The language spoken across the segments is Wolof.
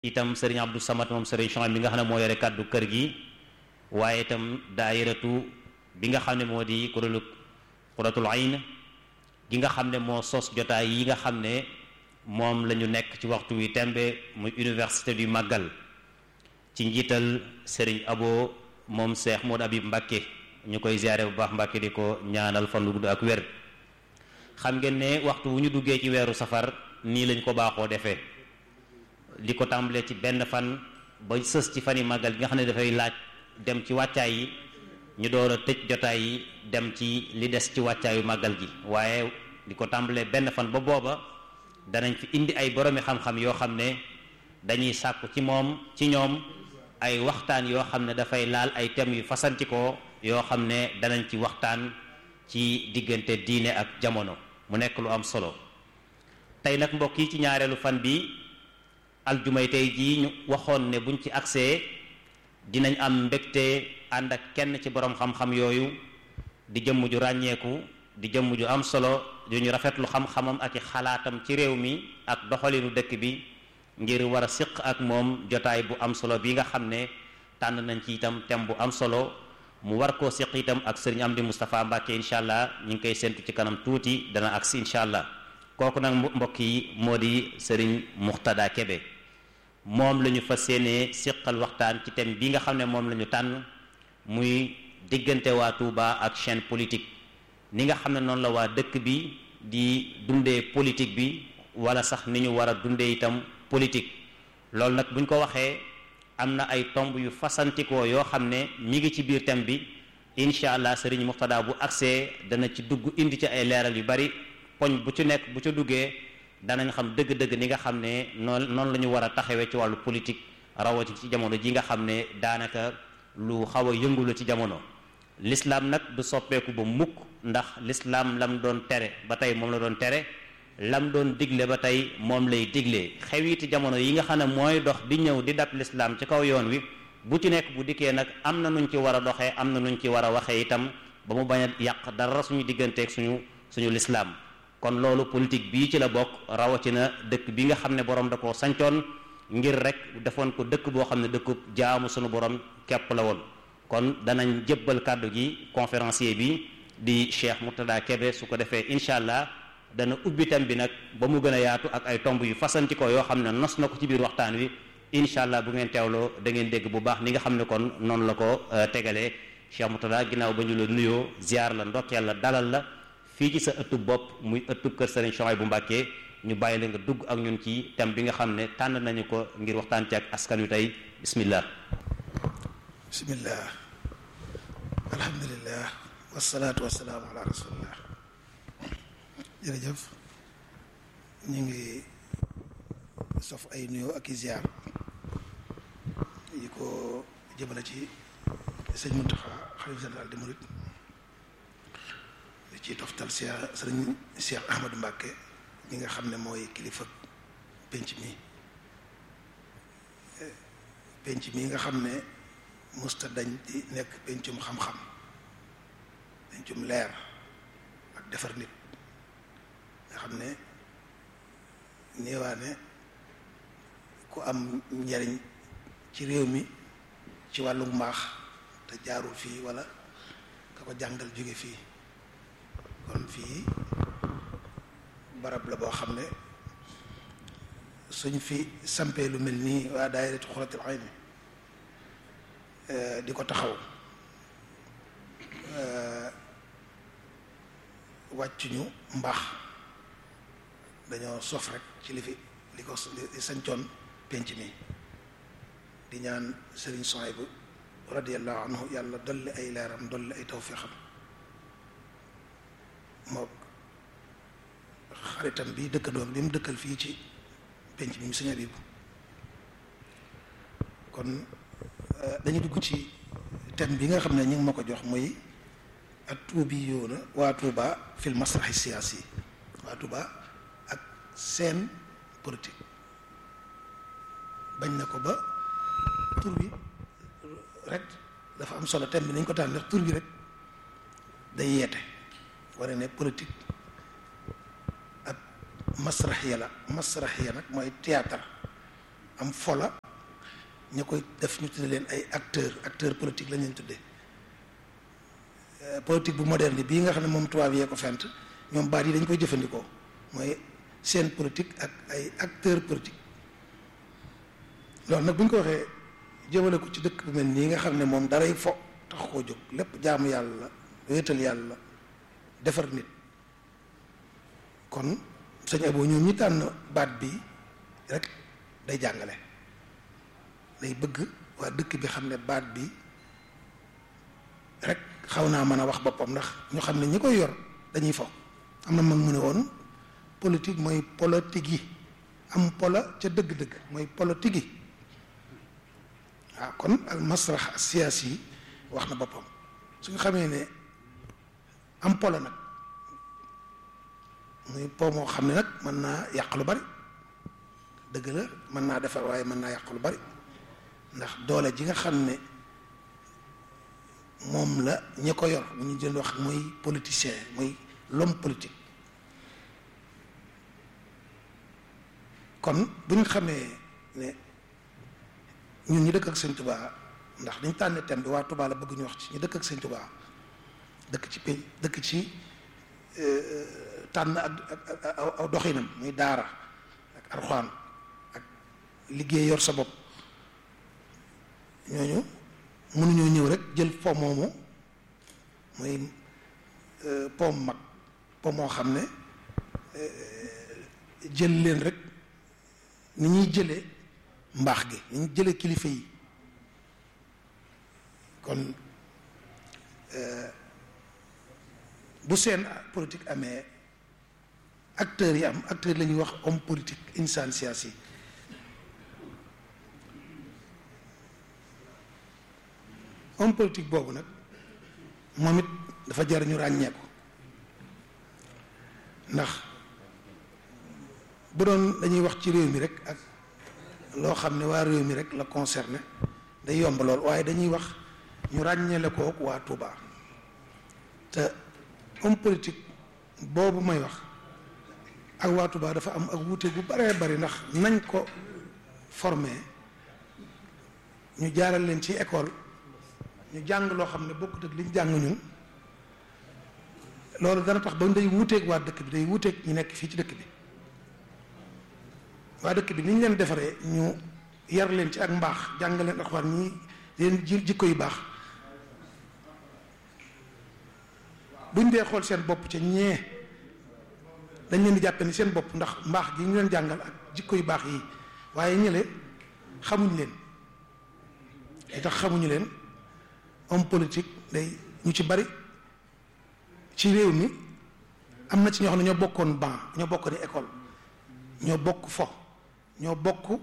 itam sëriñ Abdou Samad moom sëriñ Chouaib bi nga xam ne moo yore kàddu kër gi waaye itam daayiratu bi nga xam ne moo di kuréelu Qurratul Ayn gi nga xam ne moo sos jotaay yi nga xam ne moom la ñu nekk ci waxtu wi tembe muy université du Magal ci njiital sëriñ Abo moom Cheikh Modou Habib Mbacké ñu koy ziare bu baax Mbacké di ko ñaanal fan lu gudd ak wér xam ngeen ne waxtu wu ñu duggee ci weeru safar nii lañ ko baaxoo defee di ko tàmbalee ci benn fan ba sës ci fani màggal gi nga xam ne dafay laaj dem ci wàccaay yi ñu door a tëj jotaay yi dem ci li des ci wàccaayu màggal gi waaye di ko tàmbalee benn fan ba booba danañ fi indi ay boromi xam-xam yoo xam ne dañuy sàkku ci moom ci ñoom ay waxtaan yoo xam ne dafay laal ay thèmes yu fasantikoo yoo xam ne danañ ci waxtaan ci diggante diine ak jamono mu nekk lu am solo tey nag mbokk yi ci ñaareelu fan bi aljumay tey jii ñu waxoon ne buñ ci agsee dinañ am mbégte ànd ak kenn ci borom xam-xam yooyu di jëmm ju ràññeeku di jëmm ju am solo yu ñu rafetlu xam-xamam ak i xalaatam ci réew mi ak doxalinu dëkk bi ngir war a siq ak moom jotaay bu am solo bi nga xam ne tànn nañ ci itam thème bu am solo mu war koo siq itam ak sëriñ Amdi Moustapha Mbacke incha allah ñu ngi koy séntu ci kanam tuuti dana agsi incha allah kooku nag mbokk yi moo di sëriñ Muxtada Kebe moom la ñu fas yéenee siqal waxtaan ci thème bi nga xam ne moom la ñu tànn muy diggante waa Touba ak chaîne politique ni nga xam ne noonu la waa dëkk bi di dundee politique bi wala sax ni ñu war a dundee itam politique loolu nag buñ ko waxee am na ay tomb yu fasantikoo yoo xam ne mi ngi ci biir thème bi incha allah sëriñ Muxtada bu agsee dana ci dugg indi ci ay leeral yu bari poñ bu ci nekk bu ca duggee danañ xam dëgg-dëgg ni nga xam ne noonu noonu la ñu war a taxawee ci wàllu politique rawati ci jamono ji nga xam ne daanaka lu xaw a yëngu la ci jamono l'islam nag du soppeeku ba mukk ndax l'islam lam doon tere ba tey moom la doon tere lam doon digle ba tey moom lay digle xewiti jamono yi nga xam ne mooy dox di ñëw di dab l'islam ci kaw yoon wi bu ci nekk bu dikkee nag am na nuñ ci war a doxee am na nuñ ci war a waxee itam ba mu bañ a yàq dara suñu digganteeg suñu suñu l'islam kon loolu politique bii ci la bokk rawatina dëkk bi nga xam ne borom da koo sancoon ngir rek defoon ko dëkk boo xam ne dëkkub jaamu sunu borom képp la woon kon danañ jébbal kàddu gi conférencier bi di Cheikh Murtada Kebe su ko defee incha allah dana ubbi thème bi nag ba mu gën a yaatu ak ay tomb yu fasanti ko yoo xam ne nos na ko ci biir waxtaan wi incha allah bu ngeen teewloo da ngeen dégg bu baax ni nga xam ne kon noonu la ko tegalee Cheikh Murtada ginnaaw ba ñu la nuyoo ziar la ndokkeel la dalal la fii ci sa ëttub bopp muy ëttub kër Serigne Chouaïbou Mbacké ñu bàyyi la nga dugg ak ñun ci thème bi nga xam ne tànn nañu ko ngir waxtaan ci ak askan wi tey bismillah bismillah alhamdulillah wasalaatu wasalaamu ala rasulillah jërëjëf ñu ngi sof ay nuyoo ak i ziar yi ko jëmale ci sëñ Muntaxa xalifa général des mourides di ci toftal Cheikh sëriñ Cheikh Ahmadou Mbacké ñi nga xam ne mooy kilifa penc mi penc mi nga xam ne musta dañ di nekk pencum xam-xam pencum leer ak defar nit nga xam ne néewaane ku am njariñ ci réew mi ci wàllu mbaax te jaarul fii walla ka ko jàngal jóge fii kon fii barab la boo xam ne suñ fi sampee lu mel nii waa daayiratu Xuratul Ayni di ko taxaw wàccuñu mbaax dañoo sof rek ci li fi li ko li sañcoon penc mi di ñaan Sëriñ Suhaybu radiyallahu anhu yàlla dolli ay leeram dolli ay tawfiixam mook xaritam bi dëkkandoom bi mu dëkkal fii ci penc mi mu Sëriñ Abibu kon dañu dugg ci thème bi nga xam ne ñu ngi ma ko jox muy at tuubi yoona waa Touba fil masraxi siyaasi waa Touba ak seen politique bañ na ko ba tur bi rek dafa am solo thème bi nañ ko tànn ndax tur bi rek day yeete wara ne politique ak masraxiya la masraxiya nag mooy théâtre am fola ñu koy def ñu tudde leen ay acteur acteur politique lañ leen tuddee politique bu moderne bii nga xam ne moom tubaab yee ko fent ñoom baat yi dañ koy jëfandikoo mooy seen politique ak ay acteur politique loolu nag bu ñu ko waxee jëmale ko ci dëkk bu mel nii nga xam ne moom daray fo tax koo jóg lépp jaamu yàlla la wéetal yàlla defar nit kon sëñ Abo ñoom ñi tànn baat bi rek day jàngale day bëgg waa dëkk bi xam ne baat bi rek xaw naa mën a wax boppam ndax ñu xam ne ñi koy yor dañuy fo am na mag mu ne woon politique mooy politique yi am pola ca dëgg-dëgg mooy politique yi waaw kon al masrax siyaasi yi wax na boppam su nga xamee ne am pola nag muy po moo xam ne nag mën naa yàq lu bari dëgg la mën naa defar waaye mën naa yàq lu bari ndax doole ji nga xam ne moom la ñi ko yor mu ñu jël wax muy politicien muy l'homme politique kon bu ñu xamee ne ñun ñu dëkk ak sëñ Tuubaa ndax dañ tànne thème bi waa Tuubaa la bëgg ñu wax ci ñu dëkk ak sëñ Tuubaa dëkk ci pénc dëkk ci tànn ak ak aw doxinam muy daara ak arxaan ak liggéey yor sa bopp ñooñu mënuñoo ñëw rek jël po moomu muy po mag po moo xam ne jël leen rek ni ñuy jëlee mbaax gi ni ñuy jëlee kilifa yi kon bu seen politique amee acteurs yi am acteurs la ñuy wax homme politique insaan siyaasi yi homme politique boobu nag moom it dafa jar ñu ràññee ko ndax bu doon dañuy wax ci réew mi rek ak loo xam ne waa réew mi rek la concerné day yomb lool waaye dañuy wax ñu ràññeele kook waa Touba te homme politique boobu may wax ak waa Touba dafa am ak wuute gu baree bari ndax nañ ko formé ñu jaaral leen ci école ñu jàng loo xam ne bokkut ak liñ jàng ñun loolu dana tax ba day wuuteeg waa dëkk bi day wuuteeg ñu nekk fii ci dëkk bi waa dëkk bi ni ñu leen defaree ñu yar leen ci ak mbaax jàng leen alxuraan ñi leen ji jikko yu baax buñ dee xool seen bopp ca ñee dañ leen di jàppe ni seen bopp ndax mbaax gi ñu leen jàngal ak jikko yu baax yi waaye ñële xamuñ leen li tax xamuñu leen homme politique day ñu ci bari ci réew mi am na ci ñoo xam ne ñoo bokkoon ban ñoo bokk ni école ñoo bokk fo ñoo bokk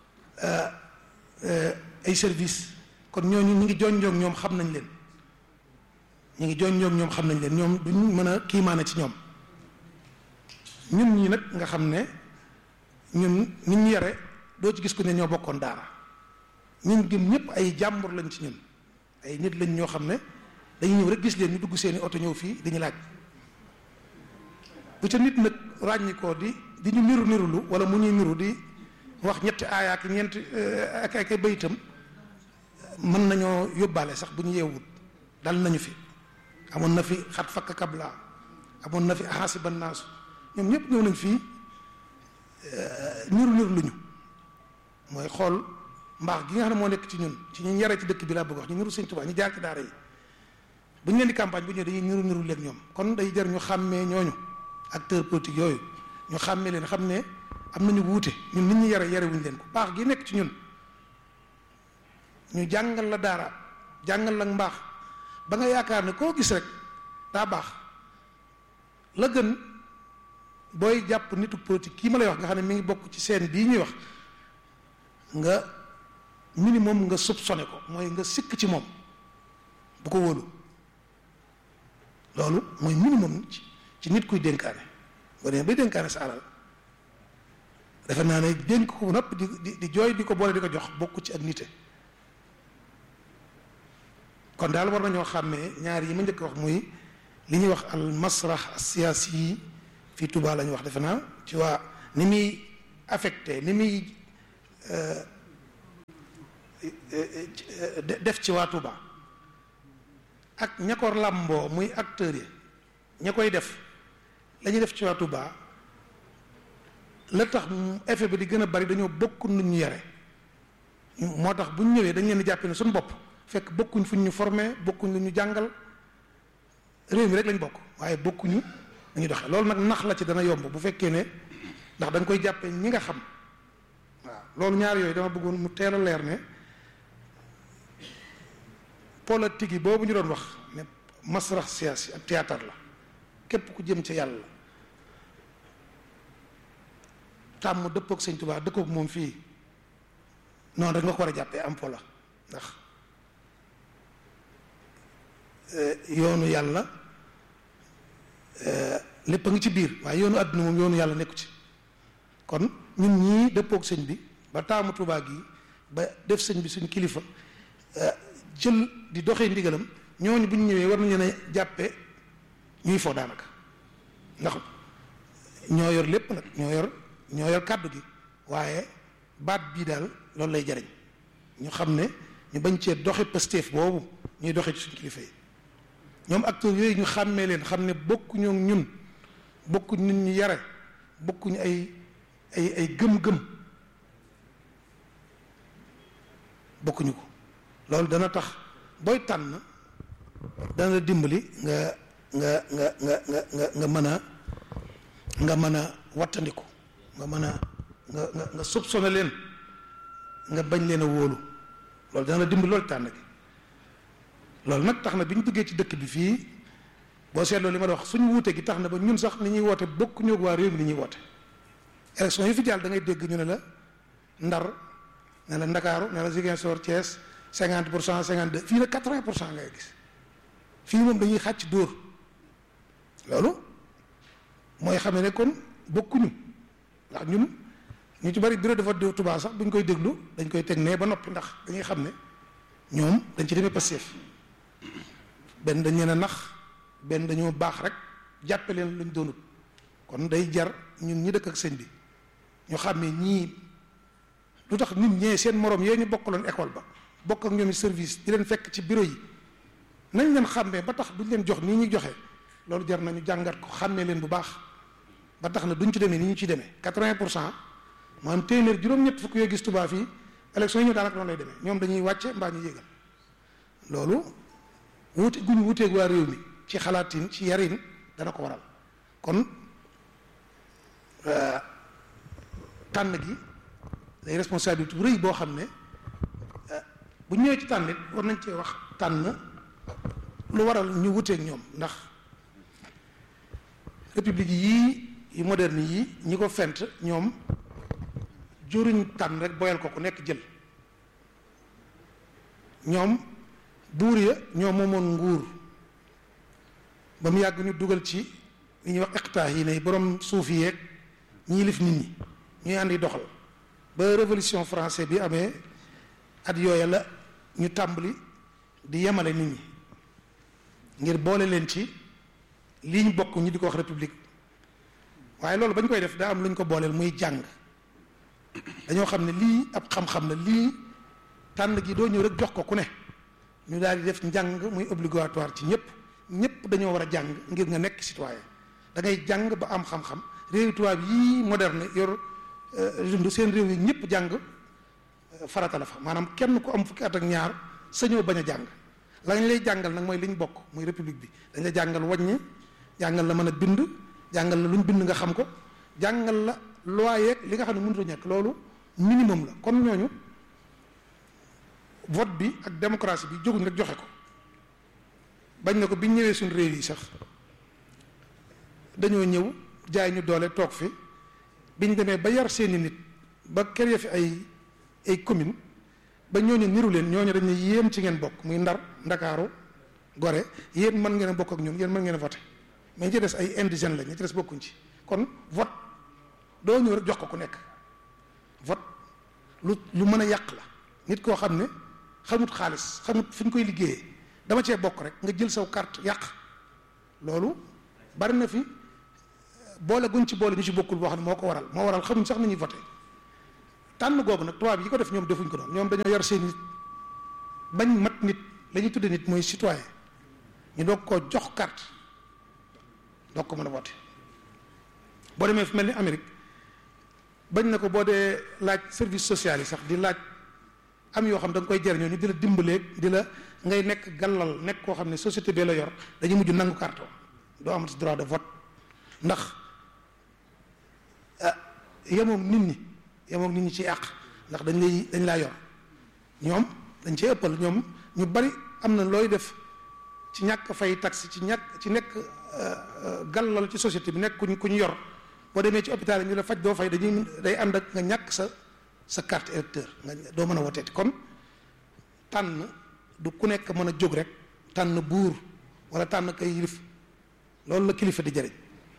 ay service kon ñooñu ñu ngi jonjoog ñoom xam nañ leen ñu ngi jonjoog ñoom xam nañ leen ñoom duñ mën a kiimaane ci ñoom ñun ñi nag nga xam ne ñun nit ñu yare doo ci gis ko ne ñoo bokkoon daara ñun gëm ñëpp ay jàmbur lañ ci ñun ay nit lañ ñoo xam ne dañuy ñëw rek gis leen ñu dugg seeni oto ñëw fii dañu laaj bu ca nit nag ràññi ko di di ñu niru nirulu wala mu ñuy niru di wax ñetti aaya ak ñeenti ak ak ay bayitam mën nañoo yóbbaale sax bu ñu yeewut dal nañu fi amoon na fi xat fakk kabla amoon na fi ahasiba naasu ñoom ñëpp ñëw nañ fii niru niru luñu mooy xool mbaax gi nga xam ne moo nekk ci ñun ci ñu yare ci dëkk bi laa bëgg wax ñu niru Sëñ Tuubaa ñu jaar ci daara yi bu ñu leen di campagne bu ñëwee dañuy niru niru leen ñoom kon day jar ñu xàmmee ñooñu acteur politique yooyu ñu xàmmee leen xam ne am nañu wuute ñun nit ñi yare yare wuñu leen ko baax gi nekk ci ñun ñu jàngal la daara jàngal la mbaax ba nga yaakaar ne koo gis rek daa baax la gën booy jàpp nitu politique kii ma lay wax nga xam ne mi ngi bokk ci seen bii ñuy wax nga minimum nga soupçonné ko mooy nga sikk ci moom bu ko wóolu loolu mooy minimum ci ci nit kuy dénkaane boo demee bay dénkaane sa alal defe naa ne dénk ko nopp di di di jooy di ko boole di ko jox bokku ci ak nite kon daal war nañoo xàmmee ñaar yi ma njëkk wax muy li ñuy wax al masrah siyaasi yi fii Touba la ñu wax defe naa ci waa ni muy affecté ni muy def ci waa Touba ak ña ko làmboo muy acteurs yi ña koy def la ñuy def ci waa Touba la tax effet bi di gën a bari dañoo bokk nu ñu yare moo tax bu ñu ñëwee dañ leen di jàppe ne suñu bopp fekk bokkuñ fu ñu formé bokkuñ lu ñu jàngal réew mi rek lañ bokk waaye bokkuñu dañuy doxee loolu nag nax la ci dana yomb bu fekkee ne ndax da nga koy jàppe ñi nga xam waaw loolu ñaar yooyu dama bëggoon mu teel a leer ne politique yi boobu ñu doon wax ne masrax siyaasi ak théâtre la képp ku jëm ci yàlla tàmm dëppook sëñ Tuubaa dëkkook moom fii noonu rek nga ko war a jàppee am po la ndax yoonu yàlla lépp a ngi ci biir waaye yoonu àdduna moom yoonu yàlla nekku ci kon ñun ñii dëppook sëñ bi ba taamu Tuubaa gi ba def sëñ bi suñ kilifa jël di doxee ndigalam ñooñu bu ñu ñëwee war nañu ne jàppe ñuy foo daanaka ndax ñoo yor lépp nag ñoo yor ñoo yor kàddu gi waaye baat bii daal loolu lay jariñ ñu xam ne ñu bañ cee doxe Pastef boobu ñuy doxe ci suñu kilifa yi ñoom acteurs yooyu ñu xàmmee leen xam ne bokkuñu ñun bokkuñ nit ñu yare bokkuñu ay ay ay gëm-gëm bokkuñu ko loolu dana tax booy tànn dana la dimbali nga nga nga nga nga nga mën a nga mën a wattandiku nga mën a nga nga nga soupçonné leen nga bañ leen a wóolu loolu dana la dimbali loolu tànn gi loolu nag tax na bi ñu duggee ci dëkk bi fii boo seetloo li ma la wax suñu wuute gi tax na ba ñun sax ni ñuy woote bokk ñoo waa réew mi ni ñuy woote élection yi fi jàll da ngay dégg ñu ne la Ndar ne la Ndakaaru ne la Ziguinchor Thiès cinquante pour cent cinquante deux fii nag quatre vingt pour cent ngay gis fii moom dañuy xàcc dóor loolu mooy xamee ne kon bokkuñu ndax ñun ñu ci bari bureau de vote de Touba sax bu ñu koy déglu dañ koy teg nee ba noppi ndax dañuy xam ne ñoom dañ ci demee Pastef benn dañ leen a nax benn dañoo baax rek jàppe leen luñ doonut kon day jar ñun ñi dëkk ak sëñ bi ñu xam ne ñii lu tax nit ñee seen morom yee ñu bokkaloon école ba bokk ak ñoom service di leen fekk ci bureau yi nañ leen xàmmee ba tax duñ leen jox nii ñuy joxe loolu jar nañu jàngat ko xàmmee leen bu baax ba tax na duñ ci demee ni ñu ci demee quatre-vingt pour cent maanaam téeméer juróom-ñett fukk yoo gis Touba fii élection yi ñëw daanaka noonu lay demee ñoom dañuy wàcce mbaa ñu yéegal loolu wuute guñ wuuteeg waa réew mi ci xalaatin ci yarin dana ko waral kon tànn gi day responsabilité bu rëy boo xam ne bu ñëwee ci tànn it war nañ cee wax tànn lu waral ñu wuteeg ñoom ndax république yii yu moderne yii ñi ko fent ñoom juruñ tànn rek boyal ko ku nekk jël ñoom buur ya ñoo moomoon nguur ba mu yàgg ñu dugal ci li ñuy wax iqtaa yi ne borom suuf yi yeeg ñii lif nit ñi ñuy àndi doxal ba révolution français bi amee at yooya la ñu tàmbali di yemale nit ñi ngir boole leen ci lii ñu bokk ñu di ko wax république waaye loolu ba ñu koy def daa am lu ñu ko booleel muy jàng dañoo xam ne lii ab xam-xam la lii tànn gi doo ñëw rek jox ko ku ne ñu daal di def njàng muy obligatoire ci ñëpp ñëpp dañoo war a jàng ngir nga nekk citoyen da ngay jàng ba am xam-xam réew tubaab yii moderne yor dund seen réew yi ñëpp jàng farata la fa maanaam kenn ku am fukki at ak ñaar sañoo bañ a jàng lañ lay jàngal nag mooy li ñu bokk muy république bi dañ la jàngal wàññi jàngal la mën a bind jàngal la lu ñu bind nga xam ko jàngal la loi yeeg li nga xam ne mënut a ñàkk loolu minimum la kon ñooñu vote bi ak démocratie bi jóguñ rek joxe ko bañ na ko biñ ñëwee suñ réew yi sax dañoo ñëw jaay ñu doole toog fi biñ demee ba yar seeni nit ba kër ya fi ay ay commune ba ñooñu niru leen ñooñu dañ ne yéen ci ngeen bokk muy ndar ndakaaru gore yéen mën ngeen a bokk ak ñun yéen mën ngeen a voté mais ñi ci des ay indigènes la ñi ci des bokkuñ ci kon vote doo ñëw rek jox ko ku nekk vote lu lu mën a yàq la nit koo xam ne xamut xaalis xamut fi ñu koy liggéeyee dama cee bokk rek nga jël saw carte yàq loolu bari na fi boole guñ ci boole ñu ci bokkul boo xam ne moo ko waral moo waral xamuñ sax ni ñuy voté tànn googu nag tubaab yi ko def ñoom defuñ ko noonu ñoom dañoo yar seen nit bañ mat nit la ñuy tudde nit mooy citoyen ñu doog koo jox carte doog ko mën a voté boo demee fu mel ni Amérique bañ na ko boo dee laaj service social yi sax di laaj am yoo xam da nga koy jariñoo ñu di la dimbaleeg di la ngay nekk gàllal nekk koo xam ne société bee la yor dañuy mujj nangu carte doo amati droit de vote ndax ah yemoog nit ñi yemoog nit ñi ci àq ndax dañ lay dañ laa yor ñoom dañ cee ëppal ñoom ñu bari am na looy def ci ñàkk fay taxe ci ñàkk ci nekk gàllal ci société bi nekk kuñ ku ñu yor boo demee ci hôpital yi ñu la faj doo fay dañuy day ànd ak nga ñàkk sa sa carte électeur nga doo mën a woteeti kon tànn du ku nekk mën a jóg rek tànn buur wala tànn kay yilif loolu la kilifa di jëriñ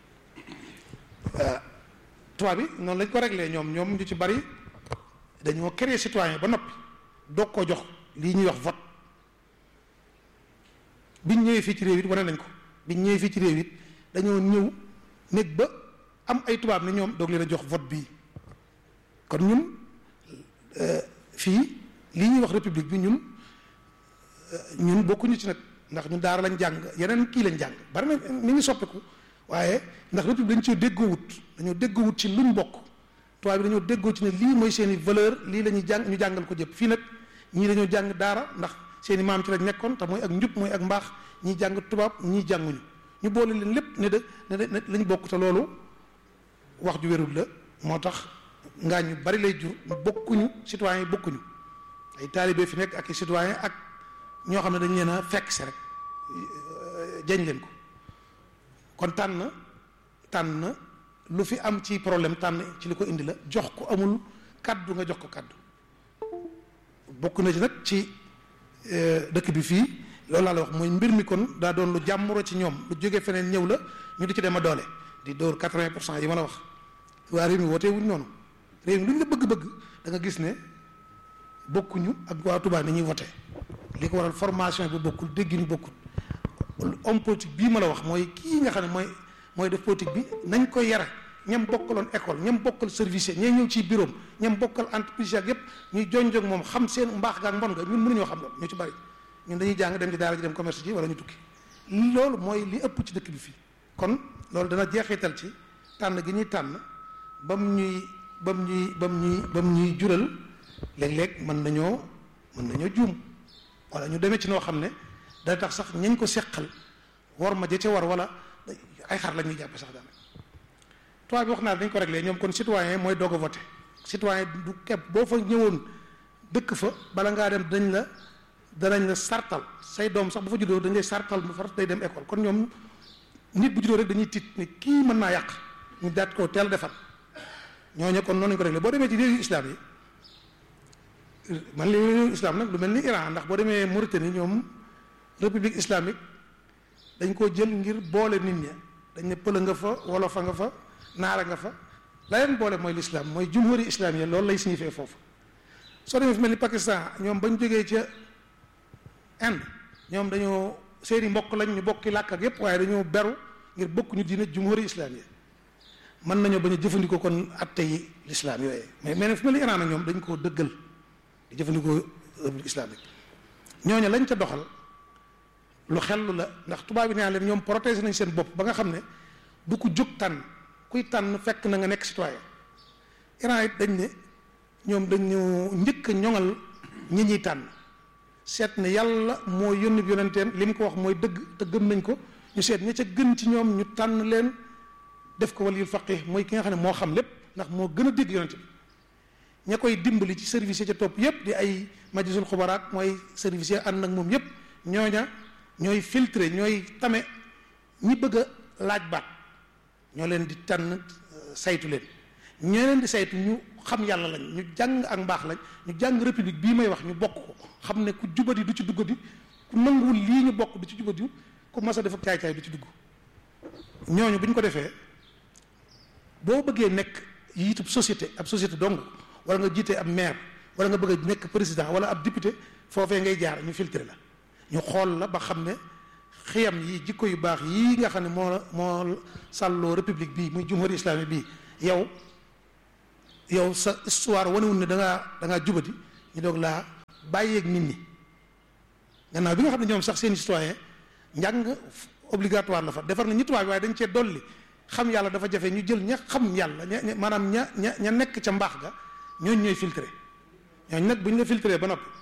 tubaab bi noonu lañ ko réglé ñoom ñoom ñu ci bari dañoo créer citoyen ba noppi doog koo jox lii ñuy wax vote biñ ñëwee fii ci réew it wane nañ ko biñ ñëwee fii ci réew it dañoo ñëw néeg ba am ay tubaab ne ñoom doog leen a jox vote bii kon ñun fii lii ñuy wax république bi ñun ñun bokkuñu ci nag ndax ñun daara lañ jàng yeneen kii lañ jàng bari na mi ngi soppiku waaye ndax république dañ cee déggoowut dañoo déggoowut ci luñ bokk tubaab bi dañoo déggoo ci ne lii mooy seen i valeur lii la ñuy jàng ñu jàngal ko jëpp fii nag ñii dañoo jàng daara ndax seen i maam ci lañ nekkoon te mooy ak njub mooy ak mbaax ñii jàng tubaab ñii jànguñu ñu boole leen lépp ne de ne de lañ bokk te loolu wax ju wérul la moo tax ngaa ñu bari lay jur bokkuñu citoyen yi bokkuñu ay taalibe fi nekk ak i citoyen ak ñoo xam ne dañ leen a fekk si rek jañ leen ko kon tànn tànn lu fi am ci problème tànn ci li ko indi la jox ko amul kaddu nga jox ko kaddu bokk na ci nag ci dëkk bi fii loolu laa la wax mooy mbir mi kon daa doon lu jàmmuro ci ñoom lu jógee feneen ñëw la ñu di ci dem a doole di dóor quatre-vingt pour cent yi ma la wax waa réew mi wootee wuñ noonu réew mi lu ñu la bëgg-bëgg da nga gis ne bokkuñu ak waa Touba ni ñuy wote li ko waral formation bi bokkul dégg ñu bokkul homme politique bii ma la wax mooy kii nga xam ne mooy mooy def politique bi nañ ko yara ñam bokkaloon école ñam bokkal service ñee ñëw ci bureau ñam bokkal entreprise ak yépp ñuy jonjog moom xam seen mbaax ga ak mbon nga ñun mënuñoo xam loolu ñu ci bari ñun dañuy jàng dem ci daara ji dem commerce ji wala ñu tukki loolu mooy li ëpp ci dëkk bi fii kon loolu dana jeexital ci tànn gi ñuy tànn bam ñuy bam ñuy bam ñuy bam ñuy jural léeg-léeg mën nañoo mën nañoo juum wala ñu demee ci noo xam ne day tax sax ñañ ko seqal war ma ja ca war wala ay xar la ñuy jàppe sax daanaka tubaab bi wax naa dañ ko réglé ñoom kon citoyen mooy doog a voté citoyen du kepp boo fa ñëwoon dëkk fa bala ngaa dem dañ la danañ la sartal say doom sax bu fa juddoo dañ lay sartal bu far day dem école kon ñoom nit bu juddoo rek dañuy tiit ne kii mën naa yàq ñu daat ko teel defar ñooñu kon noonu lañ ko réglé boo demee ci réewu islam yi man li réewu islam nag lu mel ni Iran ndax boo demee Mauritanie ñoom république islamique dañ koo jël ngir boole nit ña dañ ne pël nga fa wolofa nga fa naara nga fa la leen boole mooy l'islam mooy jumhuri islam yi loolu lay signifié foofu soo demee fi mel ni Pakistan ñoom bañ jógee ca Inde ñoom dañoo seeni mbokk lañ ñu bokki làkk ak yépp waaye dañoo beru ngir bokk ñu diine jumhuri islam yi mën nañoo bañ a jëfandikoo kon atte yi l'islam yooyu mais mais fi mel ni Iran ak ñoom dañ koo dëggal di jëfandikoo république islamique ñooñu lañ ca doxal lu xellu la ndax tubaab bi nee leen ñoom protéger nañ seen bopp ba nga xam ne du ko jóg tànn kuy tànn fekk na nga nekk citoyen Iran it dañ ne ñoom dañu njëkk a ñoŋal ñi ñuy tànn seet ne yàlla moo yónni yonenteem li mu ko wax mooy dëgg te gëm nañ ko ñu seet ña ca gën ci ñoom ñu tànn leen def ko waliyul faqih mooy ki nga xam ne moo xam lépp ndax moo gën a dégg yonente bi ña koy dimbali ci service yi ca topp yépp di ay majlisul xubaraat mooy service yi ànd ak moom yépp ñooña ñooy filtré ñooy tame ñi bëgg a laaj baat ñoo leen di tànn saytu leen ñoo leen di saytu ñu xam yàlla lañ ñu jàng ak mbaax lañ ñu jàng république bii may wax ñu bokk ko xam ne ku jubadi du ci duggadi ku nanguwul lii ñu bokk du ci jubadi ku mas a def ak caay-caay du ci dugg ñooñu bu ñu ko defee boo bëggee nekk yiitub société ab société dong wala nga jiite ab maire wala nga bëgg a nekk président wala ab député foofee ngay jaar ñu filtré la ñu xool la ba xam ne xiyam yi jikko yu baax yii nga xam ne moo moo sàlloo république bii muy jumhuri islami bii yow yow sa histoire wanewul ne da ngaa da ngaa jubati ñu doog laa bàyyeeg nit ñi gannaaw bi nga xam ne ñoom sax seen citoyen njàng obligatoire la fa defar na ñi tubaab bi waaye dañ cee dolli xam yàlla dafa jafe ñu jël ña xam yàlla ña maanaam ña ña ña nekk ca mbaax ga ñooñ ñooy filtré ñooñ nag bu ñu la filtré ba noppi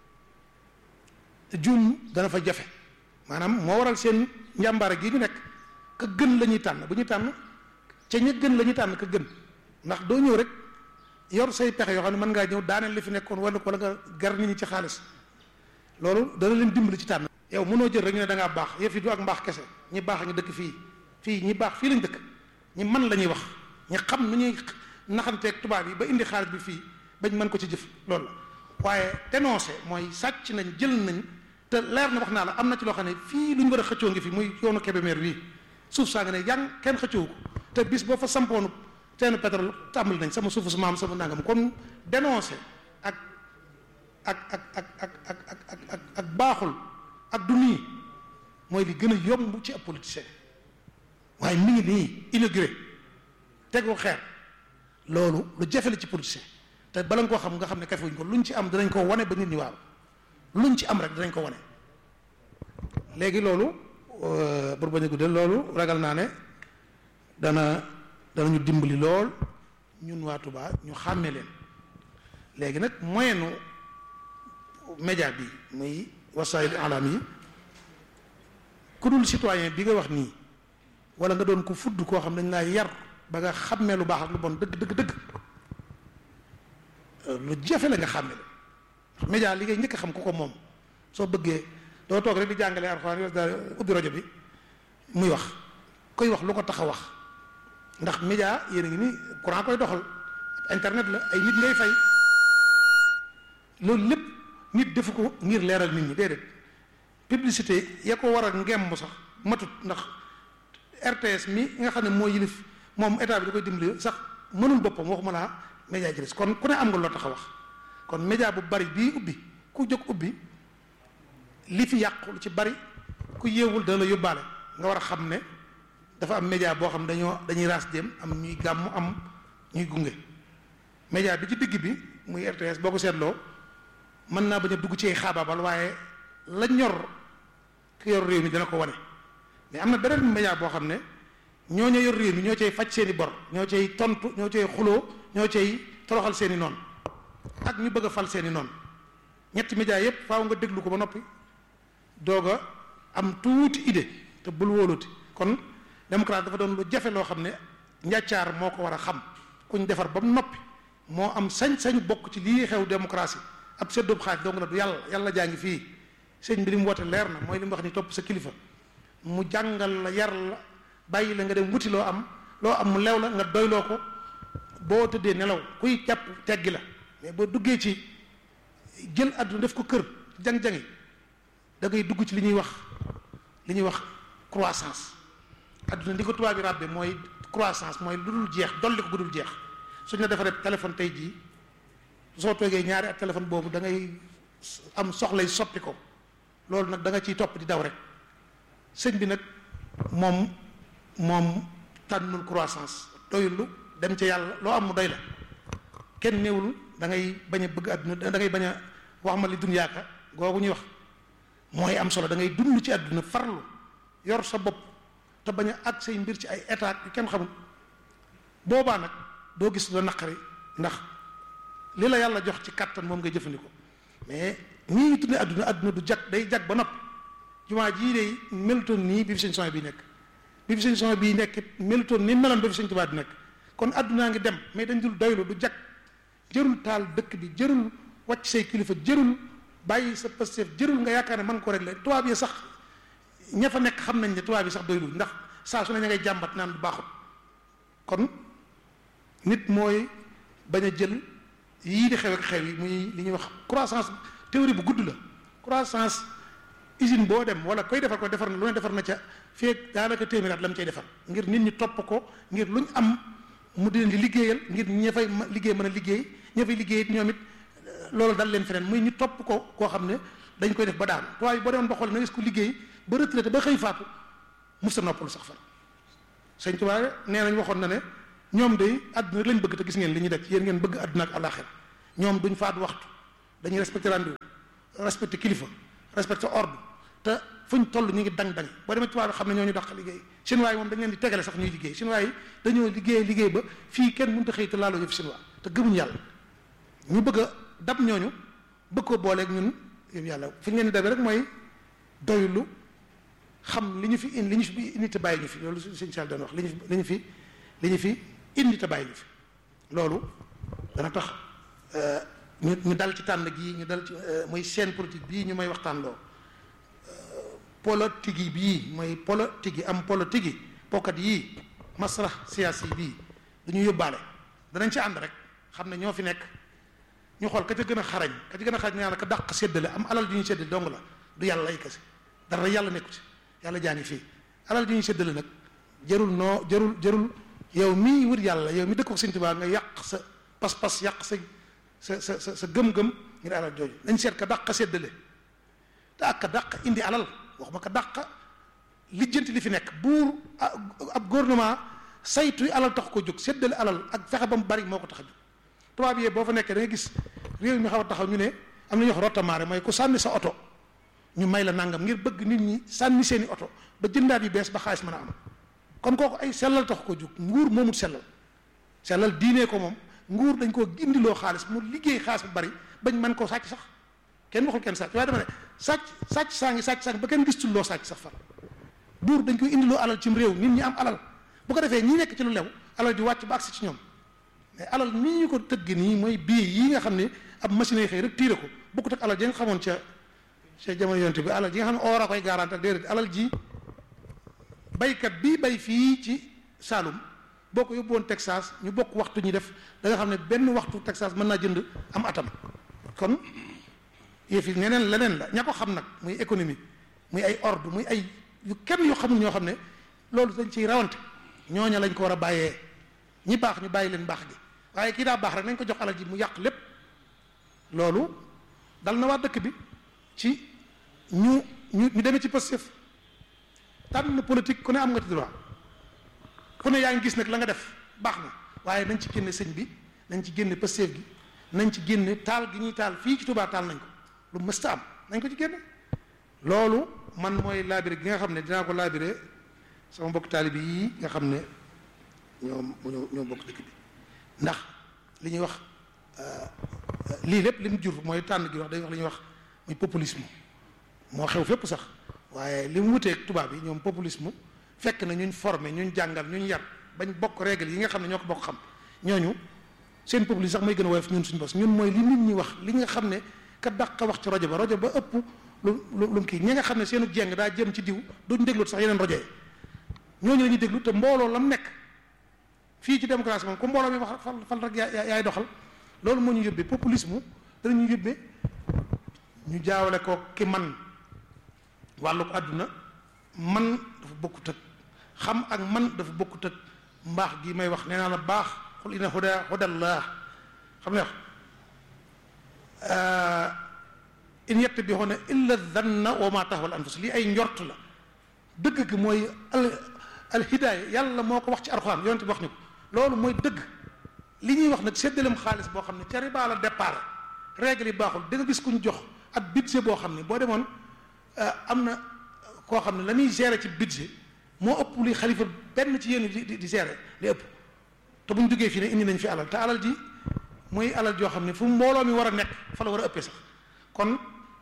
juum dana fa jafe maanaam moo waral seen njàmbaare gi ñu nekk ka gën la ñuy tànn bu ñuy tànn ca ña gën la ñuy tànn ka gën ndax doo ñëw rek yor say pexe yoo xam ne mën ngaa ñëw daaneel li fi nekkoon wala wala nga gar nit ñi ci xaalis loolu dana leen dimbali ci tànn. yow mënoo jël rek ñu ne da ngaa baax yëf yi du ak mbaax kese ñi baax a ngi dëkk fii fii ñi baax fii lañ dëkk ñi man la ñuy wax ñi xam nu ñuy naxanteeg tubaab yi ba indi xaalis bi fii bañ mën ko ci jëf loolu la waaye dénoncé mooy sàcc nañ jël nañ te leer na wax naa la am na ci loo xam ne fii lu ñu war a xëccoo ngi fi muy yoonu Kébémer wii suuf saa nga ne yang kenn xëccoo ko te bis boo fa sampoonu teenu pétrole tàmbali nañ sama suufu su maam sama nangam kon dénoncé ak ak ak ak ak ak ak ak ak baaxul ak du nii mooy li gën a yomb ci ab politicien waaye mi ngi nii inauguré tegu xeer loolu lu jafe la ci politicien te bala nga koo xam nga xam ne kafewuñ ko luñ ci am dinañ ko wane ba nit ñi waaw luñ ci am rek dinañ ko wane léegi loolu pour bañ a guddal loolu ragal naa ne dana danañu dimbali lool ñun waa Touba ñu xàmme leen léegi nag moyenu média bi muy wasaayil alam yi ku dul citoyen bi nga wax nii wala nga doon ko fudd koo xam dañ laa yar ba nga xàmmee lu baax ak lu bon dëgg dëgg dëgg lu jafe la nga xàmme la média li ngay njëkk a xam ku ko moom soo bëggee doo toog rek di jàngalee alxuraan yo daal ubbi rajo bi muy wax koy wax lu ko tax a wax ndax média yéen a ngi ni courant koy doxal internet la ay nit ngay fay loolu lépp nit defu ko ngir leeral nit ñi déedéet publicité ya ko war a ngemb sax matut ndax RTS mi nga xam ne moo yilif moom état bi da koy dimbali sax mënul boppam waxuma laa média ji kon ku ne am nga loo tax a wax kon média bu bari bii ubbi ku jóg ubbi li fi yàqu lu ci bari ku yeewul dana la yóbbaale nga war a xam ne dafa am média boo xam dañoo dañuy raas dem am ñuy gàmm am ñuy gunge média bi ci digg bi muy RTS boo ko seetloo mën naa bañ a dugg ci ay xaabaabal waaye la ñor ki yor réew mi dana ko wane mais am na beneen média boo xam ne ñoo ñoo yor réew mi ñoo cay faj seeni bor ñoo cay tontu ñoo cay xuloo ñoo cay toroxal seeni noonu ak ñu bëgg a fal seeni noonu ñetti média yépp faaw nga déglu ko ba noppi doog a am tuuti idée te bul wóoluti kon démocrate dafa doon lu jafe loo xam ne njàccaar moo ko war a xam kuñ defar ba mu noppi moo am sañ-sañ bokk ci lii xew démocratie ab seddoob xaaj dong la du yàlla yàlla jaa ngi fii sëñ bi li mu woote leer na mooy li mu wax ni topp sa kilifa mu jàngal la yar la bàyyi la nga dem wuti loo am loo am mu lew la nga doyloo ko boo tëddee nelaw kuy jàpp teggi la mais boo duggee ci jël àdduna def ko kër jang-jangi da ngay dugg ci li ñuy wax li ñuy wax croissance àdduna li ko tubaab bi ràbbe mooy croissance mooy lu dul jeex dolli ko bu dul jeex suñ la defaree téléphone tey jii soo toogee ñaari ak téléphone boobu da ngay am soxlay soppi ko loolu nag da nga ciy topp di daw rek sëñ bi nag moom moom tànnul croissance doyulu dem ca yàlla loo am mu doy la kenn néewul da ngay bañ a bëgg àdduna da ngay bañ a wax ma li dunyaaka googu ñuy wax mooy am solo da ngay dund ci àdduna farlu yor sa bopp te bañ a ak say mbir ci ay état yu kenn xamul boobaa nag doo gis loo naqari ndax li la yàlla jox ci kàttan moom ngay jëfandikoo mais nii ñu tuddee àdduna àdduna du jag day jag ba noppi jumaa jii day melutoon nii bi fi sëñ son bii nekk bi fi sëñ son bii nekk melutoon ni meloon ba fi sëñ Tuubaa di nekk kon àddunaa ngi dem mais dañ dul doylu du jag jërul taal dëkk bi jërul wàcc say kilifa jërul bàyyi sa Pastef jërul nga yaakaar ne mën ko régler tubaab yi sax ña fa nekk xam nañ ne tubaab yi sax doylu ndax saa su ne ña ngay jàmbat naan du baaxut kon nit mooy bañ a jël yii di xew ak xew yi muy li ñuy wax croissance théorie bu gudd la croissance usine boo dem wala koy defar ko defar na lu ne defar na ca feeg daanaka téeméeraat la mu cay defar ngir nit ñi topp ko ngir luñ am mu di leen di liggéeyal ngir ña fay liggéey mën a liggéey ña fay liggéey it ñoom it loolu dal leen feneen muy ñu topp ko koo xam ne dañ koy def ba daanu tubaab yi boo demoon ba xool na gis ko liggéey ba retraité ba xëy faatu musta noppalu sax far sëñ Tuubaa nee nañ waxoon na ne ñoom day àdduna lañ bëgg te gis ngeen li ñuy def yéen ngeen bëgg àdduna ak àllaaxira ñoom duñ faat waxtu dañuy respecté rendez-vous respecté kilifa respecté ordre te fuñ toll ñu ngi dang dang boo demee tubaab bi xam ne ñoo ñu dàq liggéey chinois yi moom dañ leen di tegale sax ñuy liggéey chinois yi dañoo liggéey liggéey ba fii kenn mënut a xëy te laaloo yëf chinois te gëmuñ yàlla ñu bëgg a dab ñooñu bëgg ko booleeg ñun yëf yàlla fi ñu leen di dabee rek mooy doylu xam li ñu fi indi li ñu fi indi te bàyyi ñu fi loolu sëñ Sall doon wax li ñu fi li ñu fi li ñu fi indi te bàyyi ñu fi loolu dana tax ñu ñu dal ci tànn gii ñu dal ci muy scène politique bii ñu may waxtaan loo politique yi bii mooy politique yi am politique yi pokkat yii masrah siyaasi bii dañu yóbbaale danañ ci ànd rek xam ne ñoo fi nekk ñu xool ka ca gën a xarañ ka ca gën a xarañ ñaa la ka dàq séddale am alal ju ñu séddale dong la du yàlla lay kese dara yàlla nekku ci yàlla jaa ngi fii alal ju ñu séddale nag jarul noo jarul jarul yow mii wër yàlla yow mi dëkk ko Sëñ Tuubaa nga yàq sa pas-pas yàq sa sa sa sa sa gëm-gëm ngir alal jooju nañ seet ka dàq séddale te ak ka dàq indi alal wax ma ka dàq lijjanti li fi nekk buur ab gouvernement saytu alal tax ko jóg séddale alal ak fexe ba mu bari moo ko tax a jóg tubaab yee boo fa nekkee da nga gis réew mi xaw a taxaw ñu ne am na ñuy wax rotamaare mooy ku sànni sa oto ñu may la nangam ngir bëgg nit ñi sànni seeni oto ba jëndaat yu bees ba xaalis mën a am kon kooku ay sellal tax ko jóg nguur moomut sellal sellal diinee ko moom nguur dañ koo indiloo xaalis mu liggéey xaalis bu bari bañ mën koo sàcc sax kenn waxul kenn sàcc waaye dama ne sàcc sàcc saa ngi sàcc saa ngi ba kenn gistul loo sàcc sax far buur dañ koy indiloo alal cim réew nit ñi am alal bu ko defee ñi nekk ci lu lew alal di wàcc ba agsi ci ñoom mais alal nii ñu ko tëgg nii mooy bii yi nga xam ne ab machine yi xëy rek tiire ko bokkut ak alal ji nga xamoon ca ca jamono yonte bi alal ji nga xam ne oor a koy garanti ak déedéet alal ji baykat bii bay fii ci Saalum boo ko yóbbu woon Texas ñu bokk waxtu ñu def da nga xam ne benn waxtu Texas mën naa jënd am atam kon yëf yi neneen leneen la ña ko xam nag muy économie muy ay ordre muy ay yu kenn yoo xamul ñoo xam ne loolu dañ ciy rawante ñooña lañ ko war a bàyyee ñi baax ñu bàyyi leen baax gi waaye kii daa baax rek nañ ko jox alal ji mu yàq lépp loolu dal na waa dëkk bi ci ñu ñu ñu demee ci Pastef tànn politique ku ne am nga ci droit ku ne yaa ngi gis nag la nga def baax na waaye nañ ci génne sëñ bi nañ ci génne Pastef gi nañ ci génne taal gi ñuy taal fii ci Touba taal nañ ko lu mësta am nañ ko ci génne loolu man mooy laabire gi nga xam ne dinaa ko laabire sama mbokk taalibi yi nga xam ne ñoom ñoo ñoo bokk dëkk bi ndax li ñuy wax lii lépp li mu jur mooy tànn gi wax day wax li ñuy wax muy populisme moo xew fépp sax waaye li mu wuteeg tubaab yi ñoom populisme fekk na ñuñ formé ñuñ jàngal ñuñ yar bañ bokk règle yi nga xam ne ñoo ko bokk xam ñooñu seen populisme sax mooy gën a woyof ñun suñu bos ñun mooy li nit ñi wax li nga xam ne ka dàq wax ci rajo ba rajo ba ëpp lu lu lu kii ñi nga xam ne seenu jeng daa jëm ci diw duñ déglu sax yeneen rajo yi ñooñu la ñuy déglu te mbooloo lam nekk fii ci démocratie moom ku mbooloo mi wax fal fal rek yaay doxal loolu moo ñu yóbbee populisme danañu yóbbee ñu jaawale ko ki man wàllu ko àdduna man dafa bokkut ak xam ak man dafa bokkut ak mbaax gi may wax nee naa la baax xul ina huda hudallah xam ne wax in yattabi'una illa dhanna wa ma tahwal anfus lii ay njort la dëgg gi mooy al al hidaaya yàlla moo ko wax ci alxuraan yonent bi wax ñu ko loolu mooy dëgg li ñuy wax nag séddaleem xaalis boo xam ne ca riba la départ règle yi baaxul da nga gis kuñ jox ab budget boo xam ne boo demoon am na koo xam ne la muy gérer ci budget moo ëpp li xalifa benn ci yéen di di gérer li ëpp te buñ duggee fii ne indi nañ fi alal te alal ji mooy alal joo xam ne fu mbooloo mi war a nekk fa la war a ëppee sax kon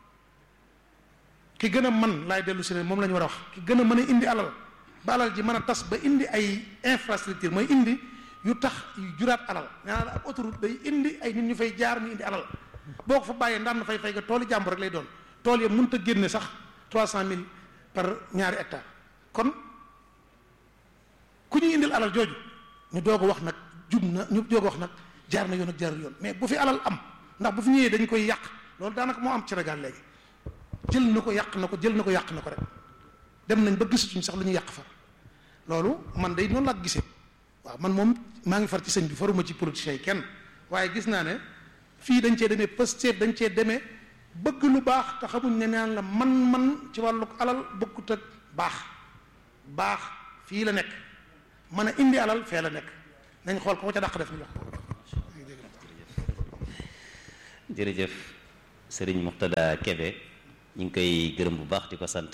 ki gën a man laay dellu si ne moom la ñu war a wax ki gën a mën a indi alal ba alal ji mën a tas ba indi ay infrastructure mooy indi yu tax yu juraat alal nee naa la ab autoroute day indi ay nit ñu fay jaar ñu indi alal boo ko fa bàyyee ndaan na fay fay nga tooli jàmbur rek lay doon tool ya mënut a génne sax trois cent mille par ñaari hectare kon ku ñuy indil alal jooju ñu doog a wax nag jub na ñu doog a wax nag jaar na yoon ak jaarul yoon mais bu fi alal am ndax bu fi ñëwee dañ koy yàq loolu daanaka moo am ci Sénégal léegi jël na ko yàq na ko jël na ko yàq na ko rek dem nañ ba gisatuñ sax lu ñu yàq far loolu man day noonu laa gisee waaw man moom maa ngi far ci sëñ bi faruma ci politiciens yi kenn waaye gis naa ne fii dañ cee demee Pastef dañ cee demee bëgg lu baax te xamuñ ne naan la man-man ci wàllu alal bokkut ak baax baax fii la nekk mën a indi alal fee la nekk nañ xool ko ca dàq def ñu wax jërëjëf sëriñ Muxtada Kebe ñu ngi koy gërëm bu baax di ko sant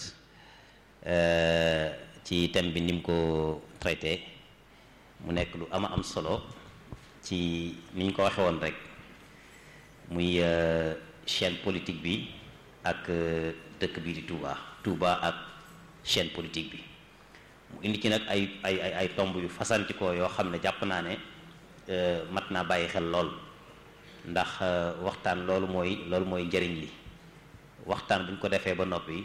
ci thème bi ni mu ko traité mu nekk lu ama am solo ci ni ñu ko waxe woon rek muy chaîne politique bi ak dëkk bi di Touba Touba ak chaîne politique bi mu indi ci nag ay ay ay ay tomb yu fasanti ko yoo xam ne jàpp naa ne mat naa bàyyi xel lool ndax waxtaan loolu mooy loolu mooy njëriñ li waxtaan bu ñu ko defee ba noppi